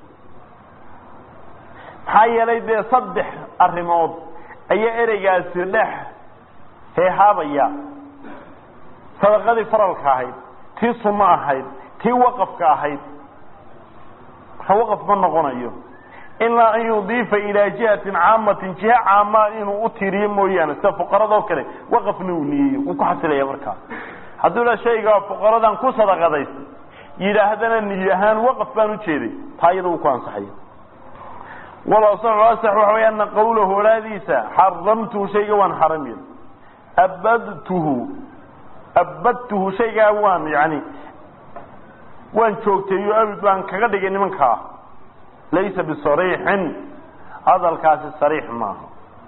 maxaa yeelay dee saddex arrimood ayaa ereygaasi dhex heehaabaya sadaqadii faralka ahayd tii sunno ahayd tii waqafka ahayd marka waqaf ma noqonayo ilaa an yudiifa ilaa jihatin caamatin jiha caama inuu u tiiriyo mooyaane sida fuqaradoo kale waqafna uu niyeeyo wuu ku xasilaya markaa hadduu la shayga fuqaradan ku sadaqadaysay yidhaahdana niy ahaan waqaf baan ujeeday taa iyada uu ku ansaxaya walasaxu asax waxa way ana qawlahu olaadiisa xaramtuhu shayga waan xaram yeelay abadtuhu abadtuhu shaygaa waan yani waan joogteeyo abid baan kaga dhigay nimankaa laysa bisariixin hadalkaasi sariix maaha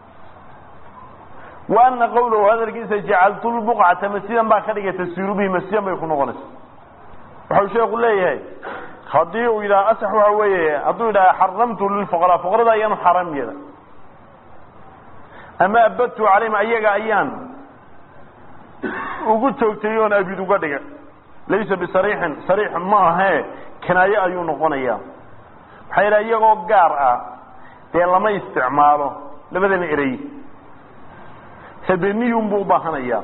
wa ana qawlahu hadalkiisa jacaltu lbuqcata masjidan baa ka dhigay tasiiru bihi masjidan bay ku noqonaysa waxau sheeku leeyahay haddii uu yidhaha asax waxa weeye hadduu yidhaha xaramtu lilfuqaraa fuqarada ayaanu xaram yeela ama abadtu calayhim ayaga ayaan ugu joogtay oon abid uga dhiga laysa bisariixin sariix ma ahee kinaayo ayuu noqonayaa maxaa yidhaha iyagoo gaar ah dee lama isticmaalo labadana erey habeniyun buu ubaahanayaa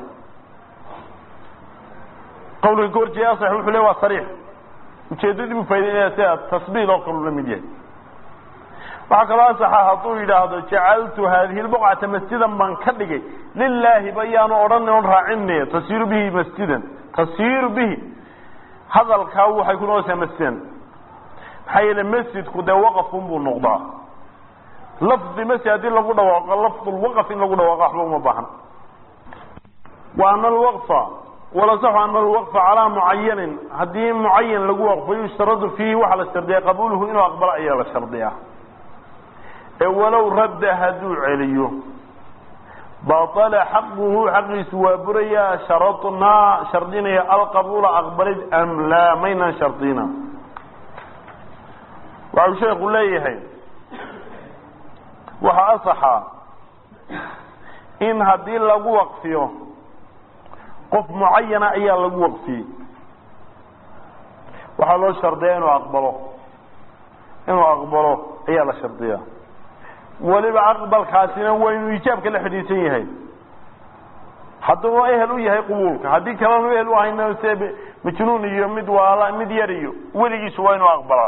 qawliga goorjee asax wuxuu le waa sariix ujeedadii buu faa'idaynaya sida tasbiil oo kalu la mid yahay waxaa kaloo asaxa hadduu yidhaahdo jacaltu haadihi lbuqcata masjidan baan ka dhigay lilaahi bayaanu odhan on raacine tasiiru bihi masjidan tasiiru bihi hadalkaa waxay ku noqonaysaa masjidan maxaa yeele masjidku dee waqafun buu noqdaa lafdi masjid haddii lagu dhawaaqo lafdulwaqf in lagu dhawaaqo waxba uma baahna wa ana alwaqfa walasaxu ana alwaqfa calaa mucayanin haddii mucayan lagu waqfo yushtaradu fiihi waxaa la shardiyaa qabuuluhu inuu aqbalo ayaa la shardiyaa ee walow radda hadduu celiyo baطala xaquhu xaqiisu waa buraya sharadnaa shardinaya alqabuula aqbalid am laa maynaan shardina waxau sheeku leeyahay waxaa asaxa in haddii lagu waqfiyo qof mucayana ayaa lagu waqfiyey waxaa loo shardiyaa inuu aqbalo inuu aqbalo ayaa la shardiyaa weliba aqbalkaasina waa inuu ijaabka la xidhiidsan yahay hadduu ehel u yahay qubuulka haddii kalenu ehel u ahayna se majnuun iyo mid waala mid yar iyo weligiisu waa inuu aqbalaa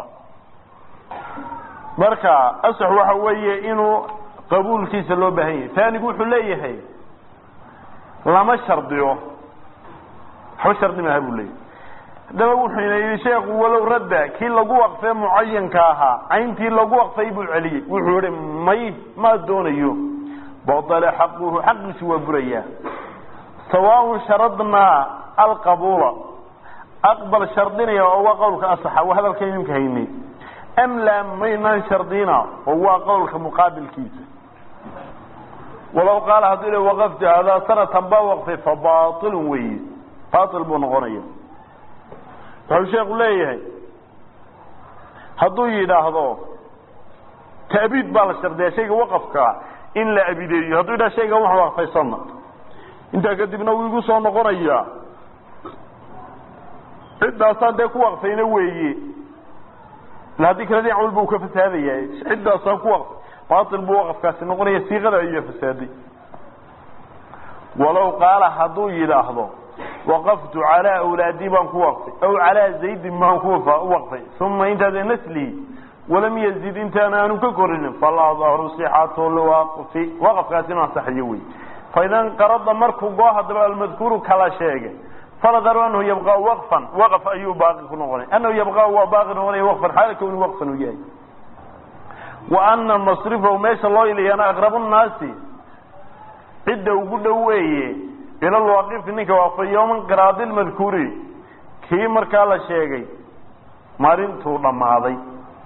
marka asax waxa weeye inuu qabuulkiisa loo baahan yahay taanigu wuxuu leeyahay lama shardiyo waxba shardi maaha buu leeyahay haddaba wuxuuna yidhi sheekhu walow radda kii lagu waqfee mucayanka ahaa cayntii lagu waqfay buu celiyey wuxuu yihi may ma doonayo badala xaquhu xaqiisu waa burayaa sawaaun sharadnaa alqabuula aqbal shardinaya oo waa qowlka asaxa waa hadalka idinka haynay am laa maynaan shardina oo waa qowlka muqaabilkiisa walow qaala hadduu le waqaftu hadaa sanatan baa waqfay fa baailun weeye baail buu noqonaya wuxuu sheeku leeyahay hadduu yidhaahdo ta'biid baa la shardiyaa shayga waqafkaa in la abideeyo hadduu yidhahdo shaygan wax waqfay sana intaa kadibna wuu igu soo noqonayaa ciddaasaan dee ku waqfayna weeye ila haddii kale dhinac walba uu ka fasaadaya ciddaasaan ku waqfay baatil buu waqafkaasi noqonaya siiqada ayaa fasaaday walow qaala hadduu yidhaahdo waqaftu calaa awlaadii baan ku waqfay aw calaa zaydin baan ku waqfay uma intaada naslihi walam yazid intaan aanu ka korinin faladahru sixatu lwaqfi waqafkaasi inuu ansaxayo wey faidan qarada markuu goo haddaba almadkuuru kala sheegay faladharu anahu yabqa waqfan waqf ayuu baaqi ku noqonay anahu yabqa waa baaqi noqonaya waqfan xaala kowni waqfan uu yahay wa ana masrifahu meesha loo ilayana aqrabu nnaasi cidda ugu dhow weeye ila lwaaqifi ninka waqfay yowman qiraadi lmadkuuri kii markaa la sheegay maalintuu dhammaaday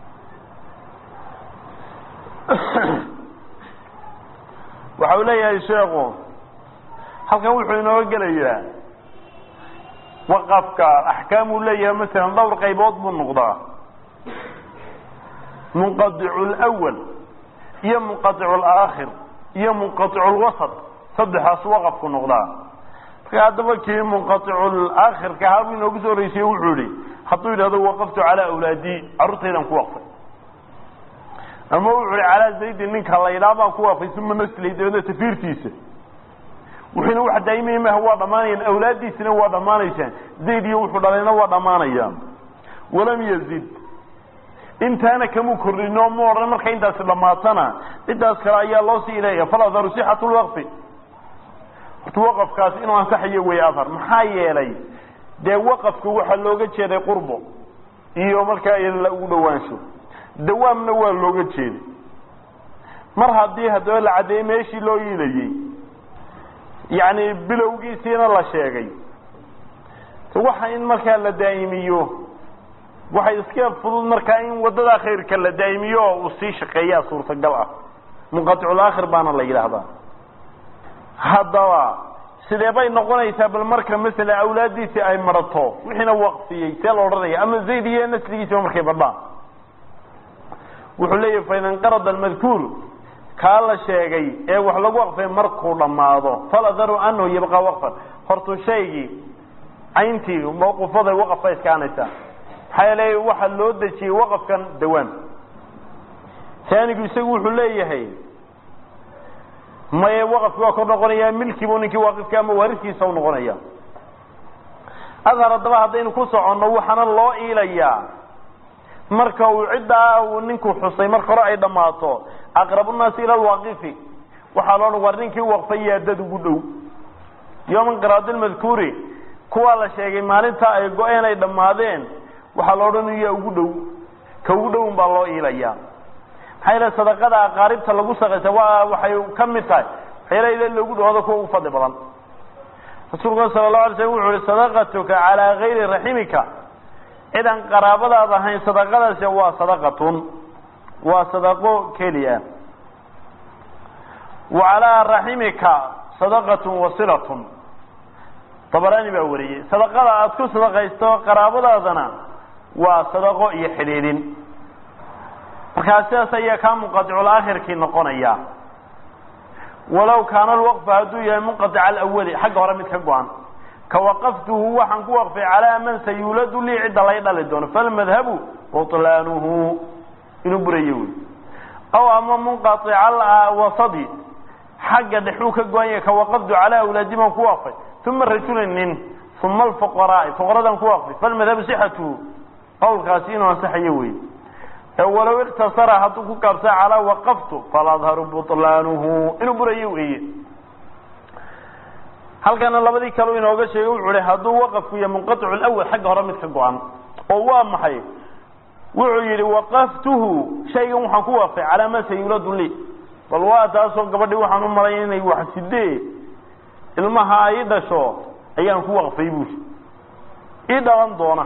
waxa uu leeyahay sheekhu halkan wuxuu inooga gelayaa waqafka axkaam uu leeyahay masalan dhowr qaybood buu noqdaa munqadicu lwal iyo munqadicu laakhir iyo munqadicu lwasat saddexaas waqafku noqdaa marka haddaba kii munqadicu laakhirka ahaa buu inoogu soo horeysay wuxuu yihi hadduu yidhahdo waqaftu calaa awlaadii carruurtaydan ku waqfay ama wuxu hi calaa zaydin ninka la yidhaha baan ku waqfay uma nasli dabeedna tafiirtiisa wuxuuna wax daa'imaya maaha waa dhammaanayaan awlaaddiisina waa dhammaanaysaan zayd iyo wuxuu dhalayna waa dhammaanayaan walam yazid intaana kamuu kordhino ma odhan marka intaasi dhammaatana ciddaas kale ayaa loo sii ileeya faladharu sixatu lwaqfi horta waqafkaasi inuu ansaxayo wey afar maxaa yeelay dee waqafka waxaa looga jeeday qurbo iyo markaa ila ugu dhawaansho dawaamna waa looga jeeday mar haddii haddaba la caddeeyey meeshii loo iilayey yacni bilowgiisiina la sheegay waxa in markaa la daa'imiyo waxay iska fudud markaa in waddadaa khayrka la daa'imiyo oo uu sii shaqeeyaa suurtagal ah munqaticul aakhir baana la yidhaahdaa haddaba sidee bay noqonaysaa bal marka masala awlaaddiisii ay marato wixiina waqfiyey see la odhanaya ama zayd iyo nasligiisiba markay badhaan wuxuu leeyahay fain inqarada almadkuur kaa la sheegay ee wax lagu waqfay markuu dhammaado faladaru anahu yabqaa waqfan hortu shaygii cayntii mawqufaday waqafka iskaanaysaa maxaa yeelay waxaa loo dejiyey waqafkan dawaam taanigu isagu wuxuu leeyahay maye waqafki waa kor noqonayaa milkiibu ninkii waaqifka ama waariskiisa u noqonaya adhar haddaba haddaynu ku soconno waxaana loo iilayaa marka uu ciddaa uu ninku xusay marka hore ay dhammaato aqrabunaasi ila alwaaqifi waxaa loo dhan war ninkii waqfay yaa dad ugu dhow yowma inqiraadi lmadkuuri kuwaa la sheegay maalinta ay go-een ay dhammaadeen waxaa loo dhan yaa ugu dhow ka ugu dhown baa loo iilayaa maxaa yeele sadaqada aqaaribta lagu saqaysa waa waxay ka mid tahay waxyaalaha loogu dhawado kuwa ugu fadli badan rasuulku sala allahu alay slam wuxu uhi sadaqatuka calaa gayri raximika cid aan qaraabadaad ahayn sadaqadaasi waa sadaqatun waa sadaqo keliya wa calaa raximika sadaqatun wasilatun dabaraani baa wariyey sadaqada aada ku sadaqaysto qaraabadaadana waa sadaqo iyo xidhiidhin markaa sidaas ayaa kaa munqaticul aakhirkii noqonaya walow kaana alwaqfu hadduu yahay munqatica alawali xagga hore mid ka go-an ka waqaftuhu waxaan ku waqfay calaa man sayuuladu lii cidda lay dhali doono falmadhabu butlaanuhu inuu burayo wey aw ama munqatica wasadi xagga dhexuu ka go-an yahay ka waqaftu calaa awlaadi baan ku waqfay uma rajulin nin uma alfuqaraai fuqaradaan ku waqfay falmadhabu sixatuhu qawlkaasi inuu ansaxayo wey walow iktasara hadduu ku gaabsa calaa waqaftu faladharu butlaanuhu inuu burayo weeye halkana labadii kaleu inooga sheegay wuxuu hi hadduu waqafku yahay munqaticu lawal xagga hore mid ka go-an oo waa maxay wuxuu yidhi waqaftuhu shaygan waxaan ku waqfay calaa ma sayuladu li bal waa taasoo gabadhii waxaan u malay inay wax sidee ilmaha ay dhasho ayaan ku waqfay buuli ii dhalan doona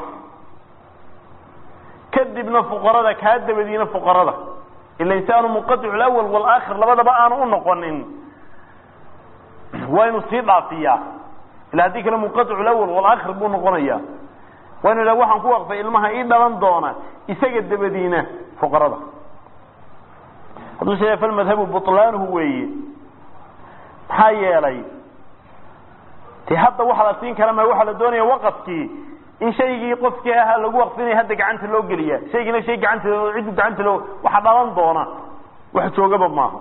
kadibna fuqarada kaa dabadiina fuqarada ila insaanu munqaticu lawal walaakhir labadaba aanu u noqonin waa inu sii dhaafiyaa ila haddii kale munqaticu lawal walaakhir buu noqonaya waa inu idhaha waxaan ku waqfay ilmaha ii dhalan doona isaga dabadiina fuqarada hadduu sheega falmadhabu butlaanuhu weeye maxaa yeelay te hadda waxa la siin kara ma waxaa la doonaya waqafkii in shaygii qofkii ahaa lagu waqfinaya hadda gacanta loo geliya shaygiina shay gacanta ciddu gacanta loo waxa dhalan doona wax joogaba maaha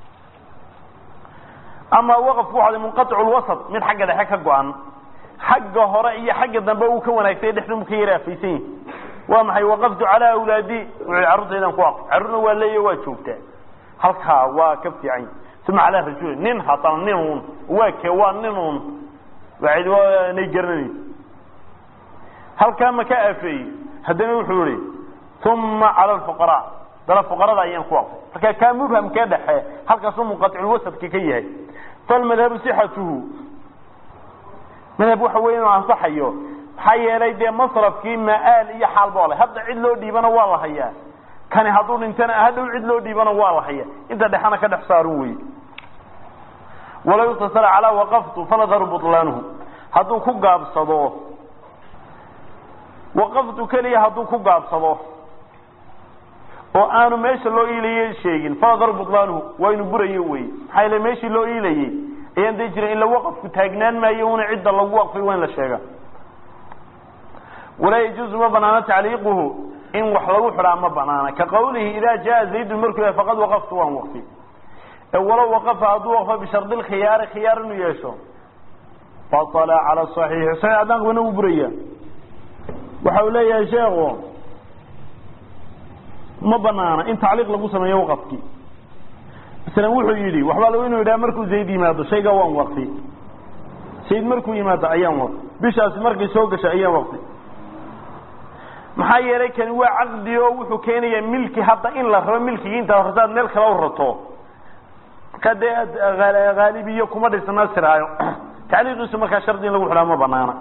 ama waqafku waxaa munqaticu lwasat mid xagga dhexe ka go-an xagga hore iyo xagga dambe uu ka wanaagsay dhexduu ka yara afaysan yahi waa maxay waqaftu calaa awlaadi wuxuu carruurtaydan ku waqf carruurna waa leeya waa joogtaa halkaa waa ka fiican uma calaa rajuli nin haddana nin un waa ke waa nin un waa nay garanaysa halkaa ma ka afeeyey haddana wuxuu ihi uma cala alfuqaraa dana fuqarada ayaan ku waqfay marka kaa mubhamkee dhexe halkaasuu munqaticulwasadka ka yahay falmadhabu sixatuhu madhab waxa wey inuu ansaxayo maxaa yeelay dee masrafkii maaal iyo xaalba le hadda cid loo dhiibana waa la hayaa kani hadduu dhintana hadhow cid loo dhiibana waa la hayaa inta dhexena ka dhex saarun wey walow iktasara calaa waqaftu faladharu butlaanuhu hadduu ku gaabsado waqaftu keliya hadduu ku gaabsado oo aanu meesha loo iilayey sheegin faladharu butlaanuhu waa inu burayo wey maxaa yeele meeshii loo iilayey ayaan dii jirin ila waqafku taagnaan maayo una cidda lagu waqfay waa in la sheega walaa yajuuzu ma banaano tacliiquhu in wax lagu xidhaa ma banaana ka qawlihi idaa jaa zaydun markuu yahay faqad waqaftu waan waqfi walow waqafa hadduu waqfo bishardi lkhiyaari khiyaar inuu yeesho batala cala saxiixi saxiix haddaan qabana wuu buraya waxa uu leeyahay sheekhu ma banaana in tacliiq lagu sameeyo waqafkii masalan wuxuu yidhi waxbaa lagu inuu yidhaha markuu zayd yimaado shaygaa waan waqfi zayd markuu yimaado ayaan waqfi bishaasi markay soo gashay ayaan waqfi maxaa yeelay kani waa caqdi oo wuxuu keenayaa milki hadda in la rabo milkigii intaad rasaad meel kale u rato markaa dee haalibiyo kuma dhisna siraayo tacliiqiisu markaa shardi in lagu xidhaa ma banaana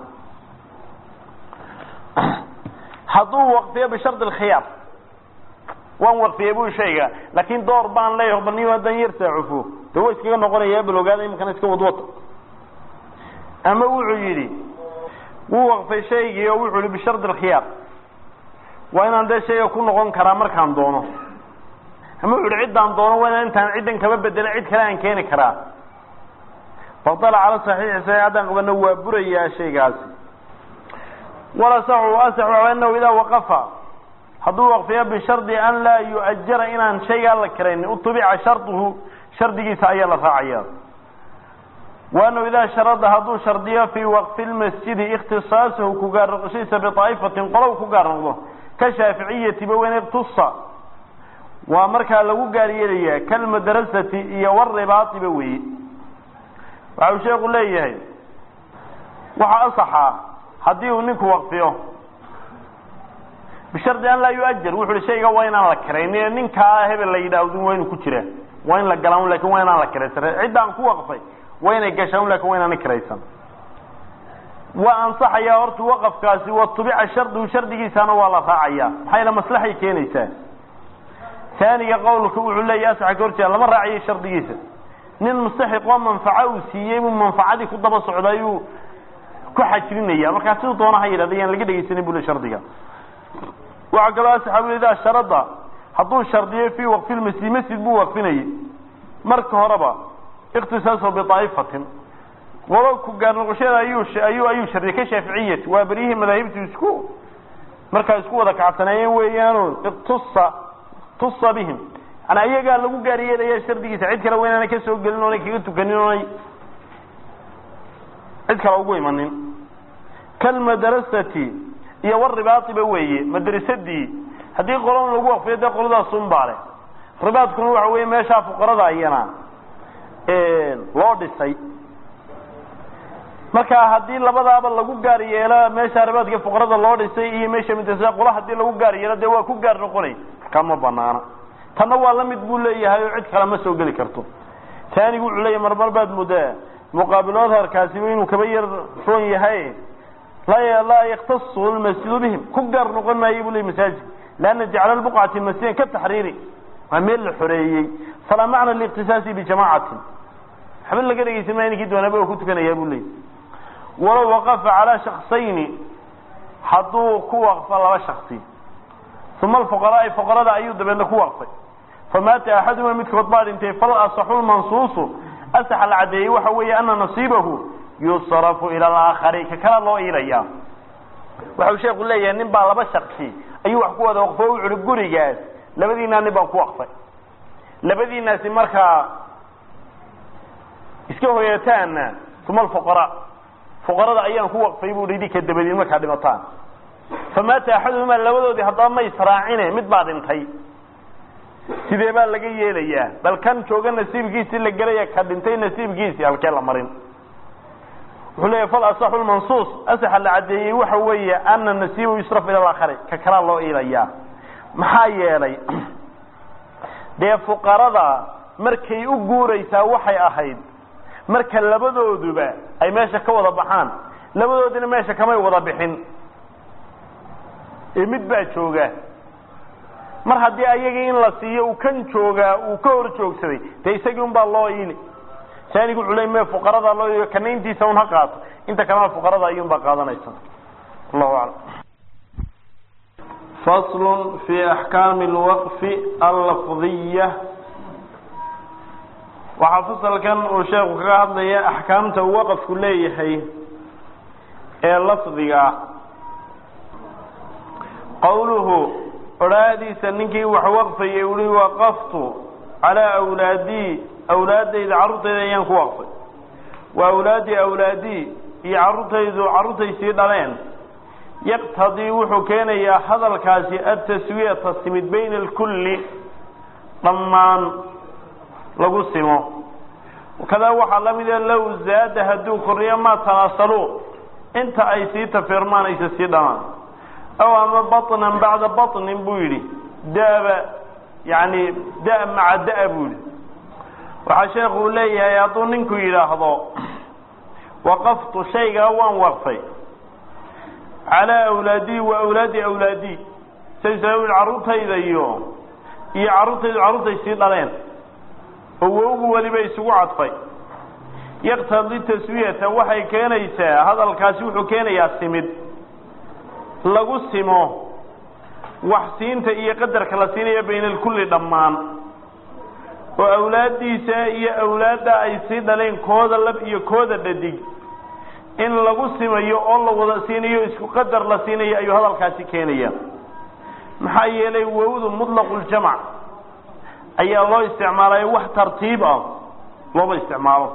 hadduu waqfiyo bishardi alkhiyaar waan waqfiyey buu shayga laakin door baan leeyaho bal nin hadan yar saacufo de wa iskaga noqonaya bal ogaada iminkana iska wadwata ama wuxuu yidhi wuu waqfay shaygii oo wuxuu yihi bishardi alkhiyaar waa inaan dee shayga ku noqon karaa markaan doono ama wuxu uhi ciddaan doono waa inaan intaan ciddan kama bedelin cid kale aan keeni karaa badala cala saxiixi sa haddaan qabano waa burayaa shaygaasi walasaxu asaxu anahu idaa waqafa hadduu waqfiyo bishardi an laa yu'ajara inaan shaygaa la kirayn utubica sharduhu shardigiisa ayaa la raacaya waanahu idaa sharada hadduu shardiyo fii waqfi lmasjidi ikhtisaasahu ku gaar noqoshadiisa biaa'ifatin qolow ku gaar noqdo ka shaaficiyati baweyn iktusa waa markaa lagu gaar yeelayaa kalmadrasati iyo waribaatiba weeye waxa uu sheeku leeyahay waxaa asaxaa haddii uu ninku waqfiyo bishardi an laa yuajar wuxu uhi shayga waa inaan la kirayn ninkaa hebel la yidhaahdo waa inu ku jira waa in la galaan lakin waa inaan la kiraysan ciddaan ku waqfay waa inay gashaan lakin waa inaana kiraysan waa ansaxayaa horta waqafkaasi watubica shardigu shardigiisana waa la raacaya maxaa yale maslaxay keenaysaa taaniga qowlka wuxuu leeyahy asaxa ka horjeeda lama raacayo shardigiisa nin mustaxiqoo manfaco uu siiyey buu manfacadii ku daba socda ayuu ku xajrinaya markaa siduu doona ha yidhahda yaan laga dhegaysanin bule shardiga waxaa kaloo asaxaabu idaa sharada hadduu shardiyo fii waqfi lmasjid masjid buu waqfinayay marka horeba ikhtisaaso biaa'ifatin qolo ku gaar noqoshada ayuu ayuu ayuu shardiyay ka shaaficiyati waa beryihii madaahibtu isku markaa isku wada kacsaneeyeen weeyaano tusa tusa bihim yani ayagaa lagu gaar yeelaya shardigiisa cid kale waa inaanay kasoo gelin oonay kaga tukanin oonay cid kale ugu imanin kalmadrasati iyo waribaatiba weeye madrasadii haddii qolon lagu waqfiyo dee qoladaasun baa leh ribaadkuna waxa weeye meeshaa fuqarada ayana loo dhisay marka haddii labadaaba lagu gaar yeelo meesha ribaadka fuqarada loo dhisay iyo meesha madrasada qola hadii lagu gaar yeelo dee waa ku gaar noqonay markaa ma banaana tanna waa la mid buu leeyahay oo cid kale ma soo geli karto taanigu wuxuu leeyahay marmar baad muddaa muqaabilood harkaasiba inuu kaba yar roon yahay laa yaktasu lmasjidu bihim ku gaar noqon maayo buu ley masaajid leanna jacla lbuqcati masjidan ka taxriiri waa meel la xoreeyey falaa macna liiktisaasi bijamaacatin waxba laga dhegeysan maya ninkii doonaba oo ku tukanayaa buu leeyay walow waqafa calaa shaksayni hadduu ku waqfo laba shaksi uma alfuqaraai fuqarada ayuu dabeedna ku waqfay famaata axaduma midkood baa dhintay fal asaxu lmansuusu asaxa la caddeeyey waxa weeye ana nasiibahu yusrafu ila alaakhari ka kala loo iilaya waxa uu sheeku leeyahay nin baa laba shaksi ayuu wax ku wada waqfo o wuxuhi gurigaas labadiinaa nin baan ku waqfay labadiinaasi markaa iska hoyataana uma alfuqaraa fuqarada ayaan ku waqfay buu hi idinka dabadiin markaa dhimataan famaata axaduhumaa labadoodii haddaba ma israacine mid baa dhintay sidee baa laga yeelayaa bal kan jooga nasiibkiisii la gelaya ka dhintay nasiibkiisii halkee la marin wuxuu leeyahy fal asaxu lmansuus asaxa la caddeeyey waxa weeye ana nasiibu yusraf ila alaakhari ka kalaa loo iilayaa maxaa yeelay dee fuqarada markay u guuraysaa waxay ahayd marka labadooduba ay meesha ka wada baxaan labadoodina meesha kamay wada bixin ee mid baa jooga mar haddii ayagii in la siiyo uu kan joogaa uu ka hor joogsaday dee isagii un baa loo iili saanigu wuxuu ley me fuqarada loo iiliyo kana intiisa un ha qaato inta kalena fuqarada ayuun baa qaadanaysa allahu aclam fasl fi axkaami alwaqfi allafdiya waxaa fasalkan uu sheekhu kaga hadlaya axkaamta uu waqafku leeyahay ee lafdiga ah qowluhu odhaahdiisa ninkii wax waqfayay uhi waqaftu calaa awlaadii awlaadayda carruurtayda ayaan ku waqfay wa awlaadii awlaadii iyo carruurtaydu carruurtay sii dhaleen yaqtadii wuxuu keenayaa hadalkaasi ataswiyata simid bayna alkulli dhammaan lagu simo kadaa waxaa la mida low zaada hadduu kordhiyo maa tanaasaluu inta ay sii tafirmaan aysa sii dhamaan aw ama baطnan bacda baطnin buu yidhi daba yani da maca da buu yidhi waxaa sheekuu leeyahay hadduu ninku yidhaahdo waqaftu shaygaa waan waqfay calaa awlaadii wa awlaadi awlaadii saysa carruurtayda iyo iyo carruurtaydu carruurtay sii dhaleen oo wowgu weliba isugu cadfay yaqtadi taswiyata waxay keenaysaa hadalkaasi wuxuu keenayaa simid lagu simo wax siinta iyo qadarka la siinayo bayna alkulli dhammaan oo awlaaddiisa iyo awlaadda ay sii dhaleen kooda lab iyo kooda dhadig in lagu simayo oo la wada siinayo isku qadar la siinayo ayuu hadalkaasi keenaya maxaa yeelay wowdu mutlaqu-ljamac ayaa loo isticmaalayo wax tartiib ah looma isticmaalo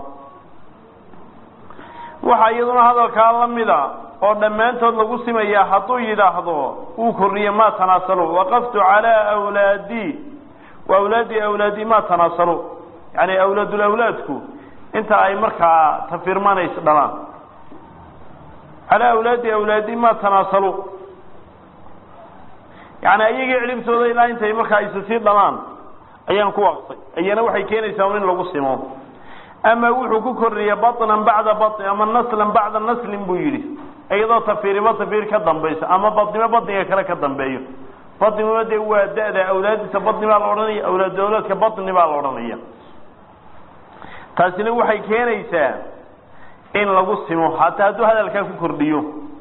waxaa iyaduna hadalkaa la mida oo dhammaantood lagu simayaa hadduu yidhaahdo uu kordhiye ma tanaasalu waqaftu calaa awlaadii wa awlaadi awlaadi ma tanaasalu yani awlaadulawlaadku inta ay markaa tafirmanayso dhalaan calaa awlaadi awlaadi ma tanaasalu yani ayagii cilibtooda ilaa intay markaa isu sii dhalaan ayaan ku waqfay ayana waxay keenaysaa un in lagu simo ama wuxuu ku kordhiyey baطnan bacda baطni ama naslan bacda naslin buu yidhi iyadoo tafiiriba tafiir ka dambayso ama badnimo badniga kale ka dambeeyo badniguna dee waa da-da awlaadiisa badni baa la odhanaya awlaad awlaadka badni baa la odhanaya taasina waxay keenaysaa in lagu simo hataa hadduu hadalkaa ku kordhiyo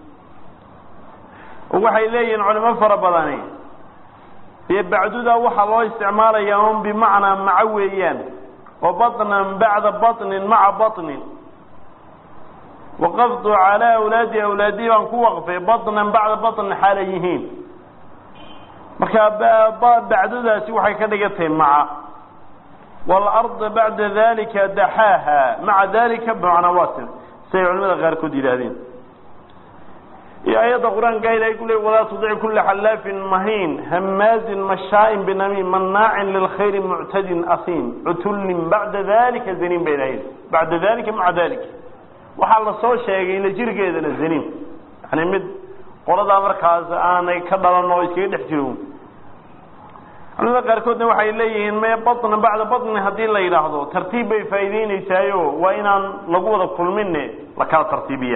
waxay leeyihiin culimo fara badani dee bacduda waxaa loo isticmaalayaa un bimacnaa maco weeyaan oo baطnan bacda baطnin maca baطnin waqaftu calaa awlaadi awlaadii baan ku waqfay baطnan bacda baطnin xaalay yihiin marka bacdudaasi waxay ka dhigan tahay maca wاlarda bacda dalika daxaaha maca dalika bmacnaa wasin siday culimada qaarkood yidhaahdeen iyo ayadda qur-aanka ilahay ku le walaa tudic kula xallaafin mahiin hamaazin mashaain binamiim manaacin lilkhayri muctadin asiim cutullin bacda dalika zaniim bay lahayd bacda dalika maca dalika waxaa la soo sheegay la jirgeedana zaniim yani mid qoladaa markaas aanay ka dhalan oo iskaga dhex jiro culimada qaarkoodna waxay leeyihiin me baطna bacda baطni haddii la yidhaahdo tartiib bay faa'iideyneysaayo waa inaan lagu wada kulmine la kala tartiibiya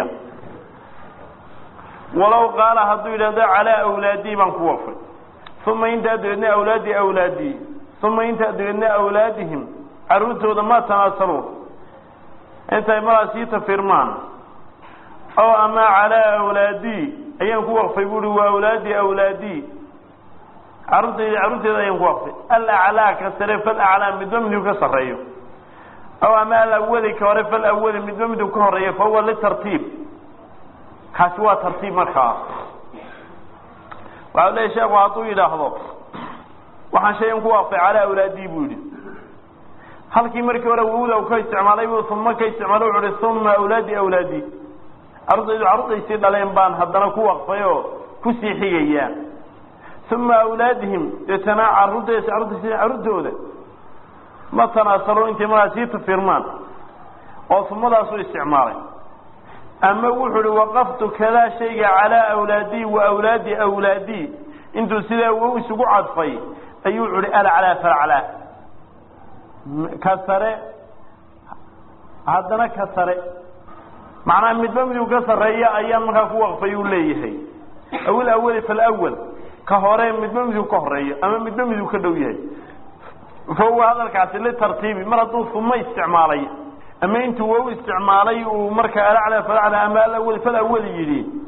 walow qaala hadduu yidhahdo calaa awlaadii baan ku wafay uma intaa dabeedna awlaadi awlaadii uma intaa dabeedna awlaadihim carruurtooda ma tanaasaluun intay maraa sii tafirmaan oo ama calaa awlaadii ayaan ku waqfay buuhi waa awlaadi awlaadii carruurtayda carruurteeda ayaan ku waqfay alaclaa ka sare falaclaa midba miduu ka sarreeyo aw ama alawali ka hore falawali midba miduu ka horeeyo fa huwa litartiib kaasi waa tartiib markaa waxau leeya sheekhu hadduu yidhaahdo waxaan shayan ku waqfay calaa awlaadii buu yidhi halkii markii hore wowda ka isticmaalay buu uma ka isticmaalay wuxu uhi uma awlaadi awlaadii carruurtaydu carruurtaysii dhaleen baan haddana ku waqfay oo kusii xigaya uma awlaadihim deetana carruurtays carruurtays carruurtooda ma tanaasalo intay markaa sii tafirmaan oo umadaasuu isticmaalay ama wuxuu uhi waqaftu kadaa shayga calaa awlaadii wa awlaadi awlaadii intuu sidaa wow isugu cadfay ayuu wuxu uhi alaclaa falaclaa ka sare haddana ka sare macnaha midba miduu ka sarreeya ayaan markaa ku waqfay uu leeyahay awil awali falawal ka hore midba miduu ka horeeyo ama midba miduu ka dhow yahay fa huwa hadalkaasi litartiibi mar hadduu uma isticmaalay ama intuu wow isticmaalay uu markaa alaclaa falaclaa ama alawali falawali yidhi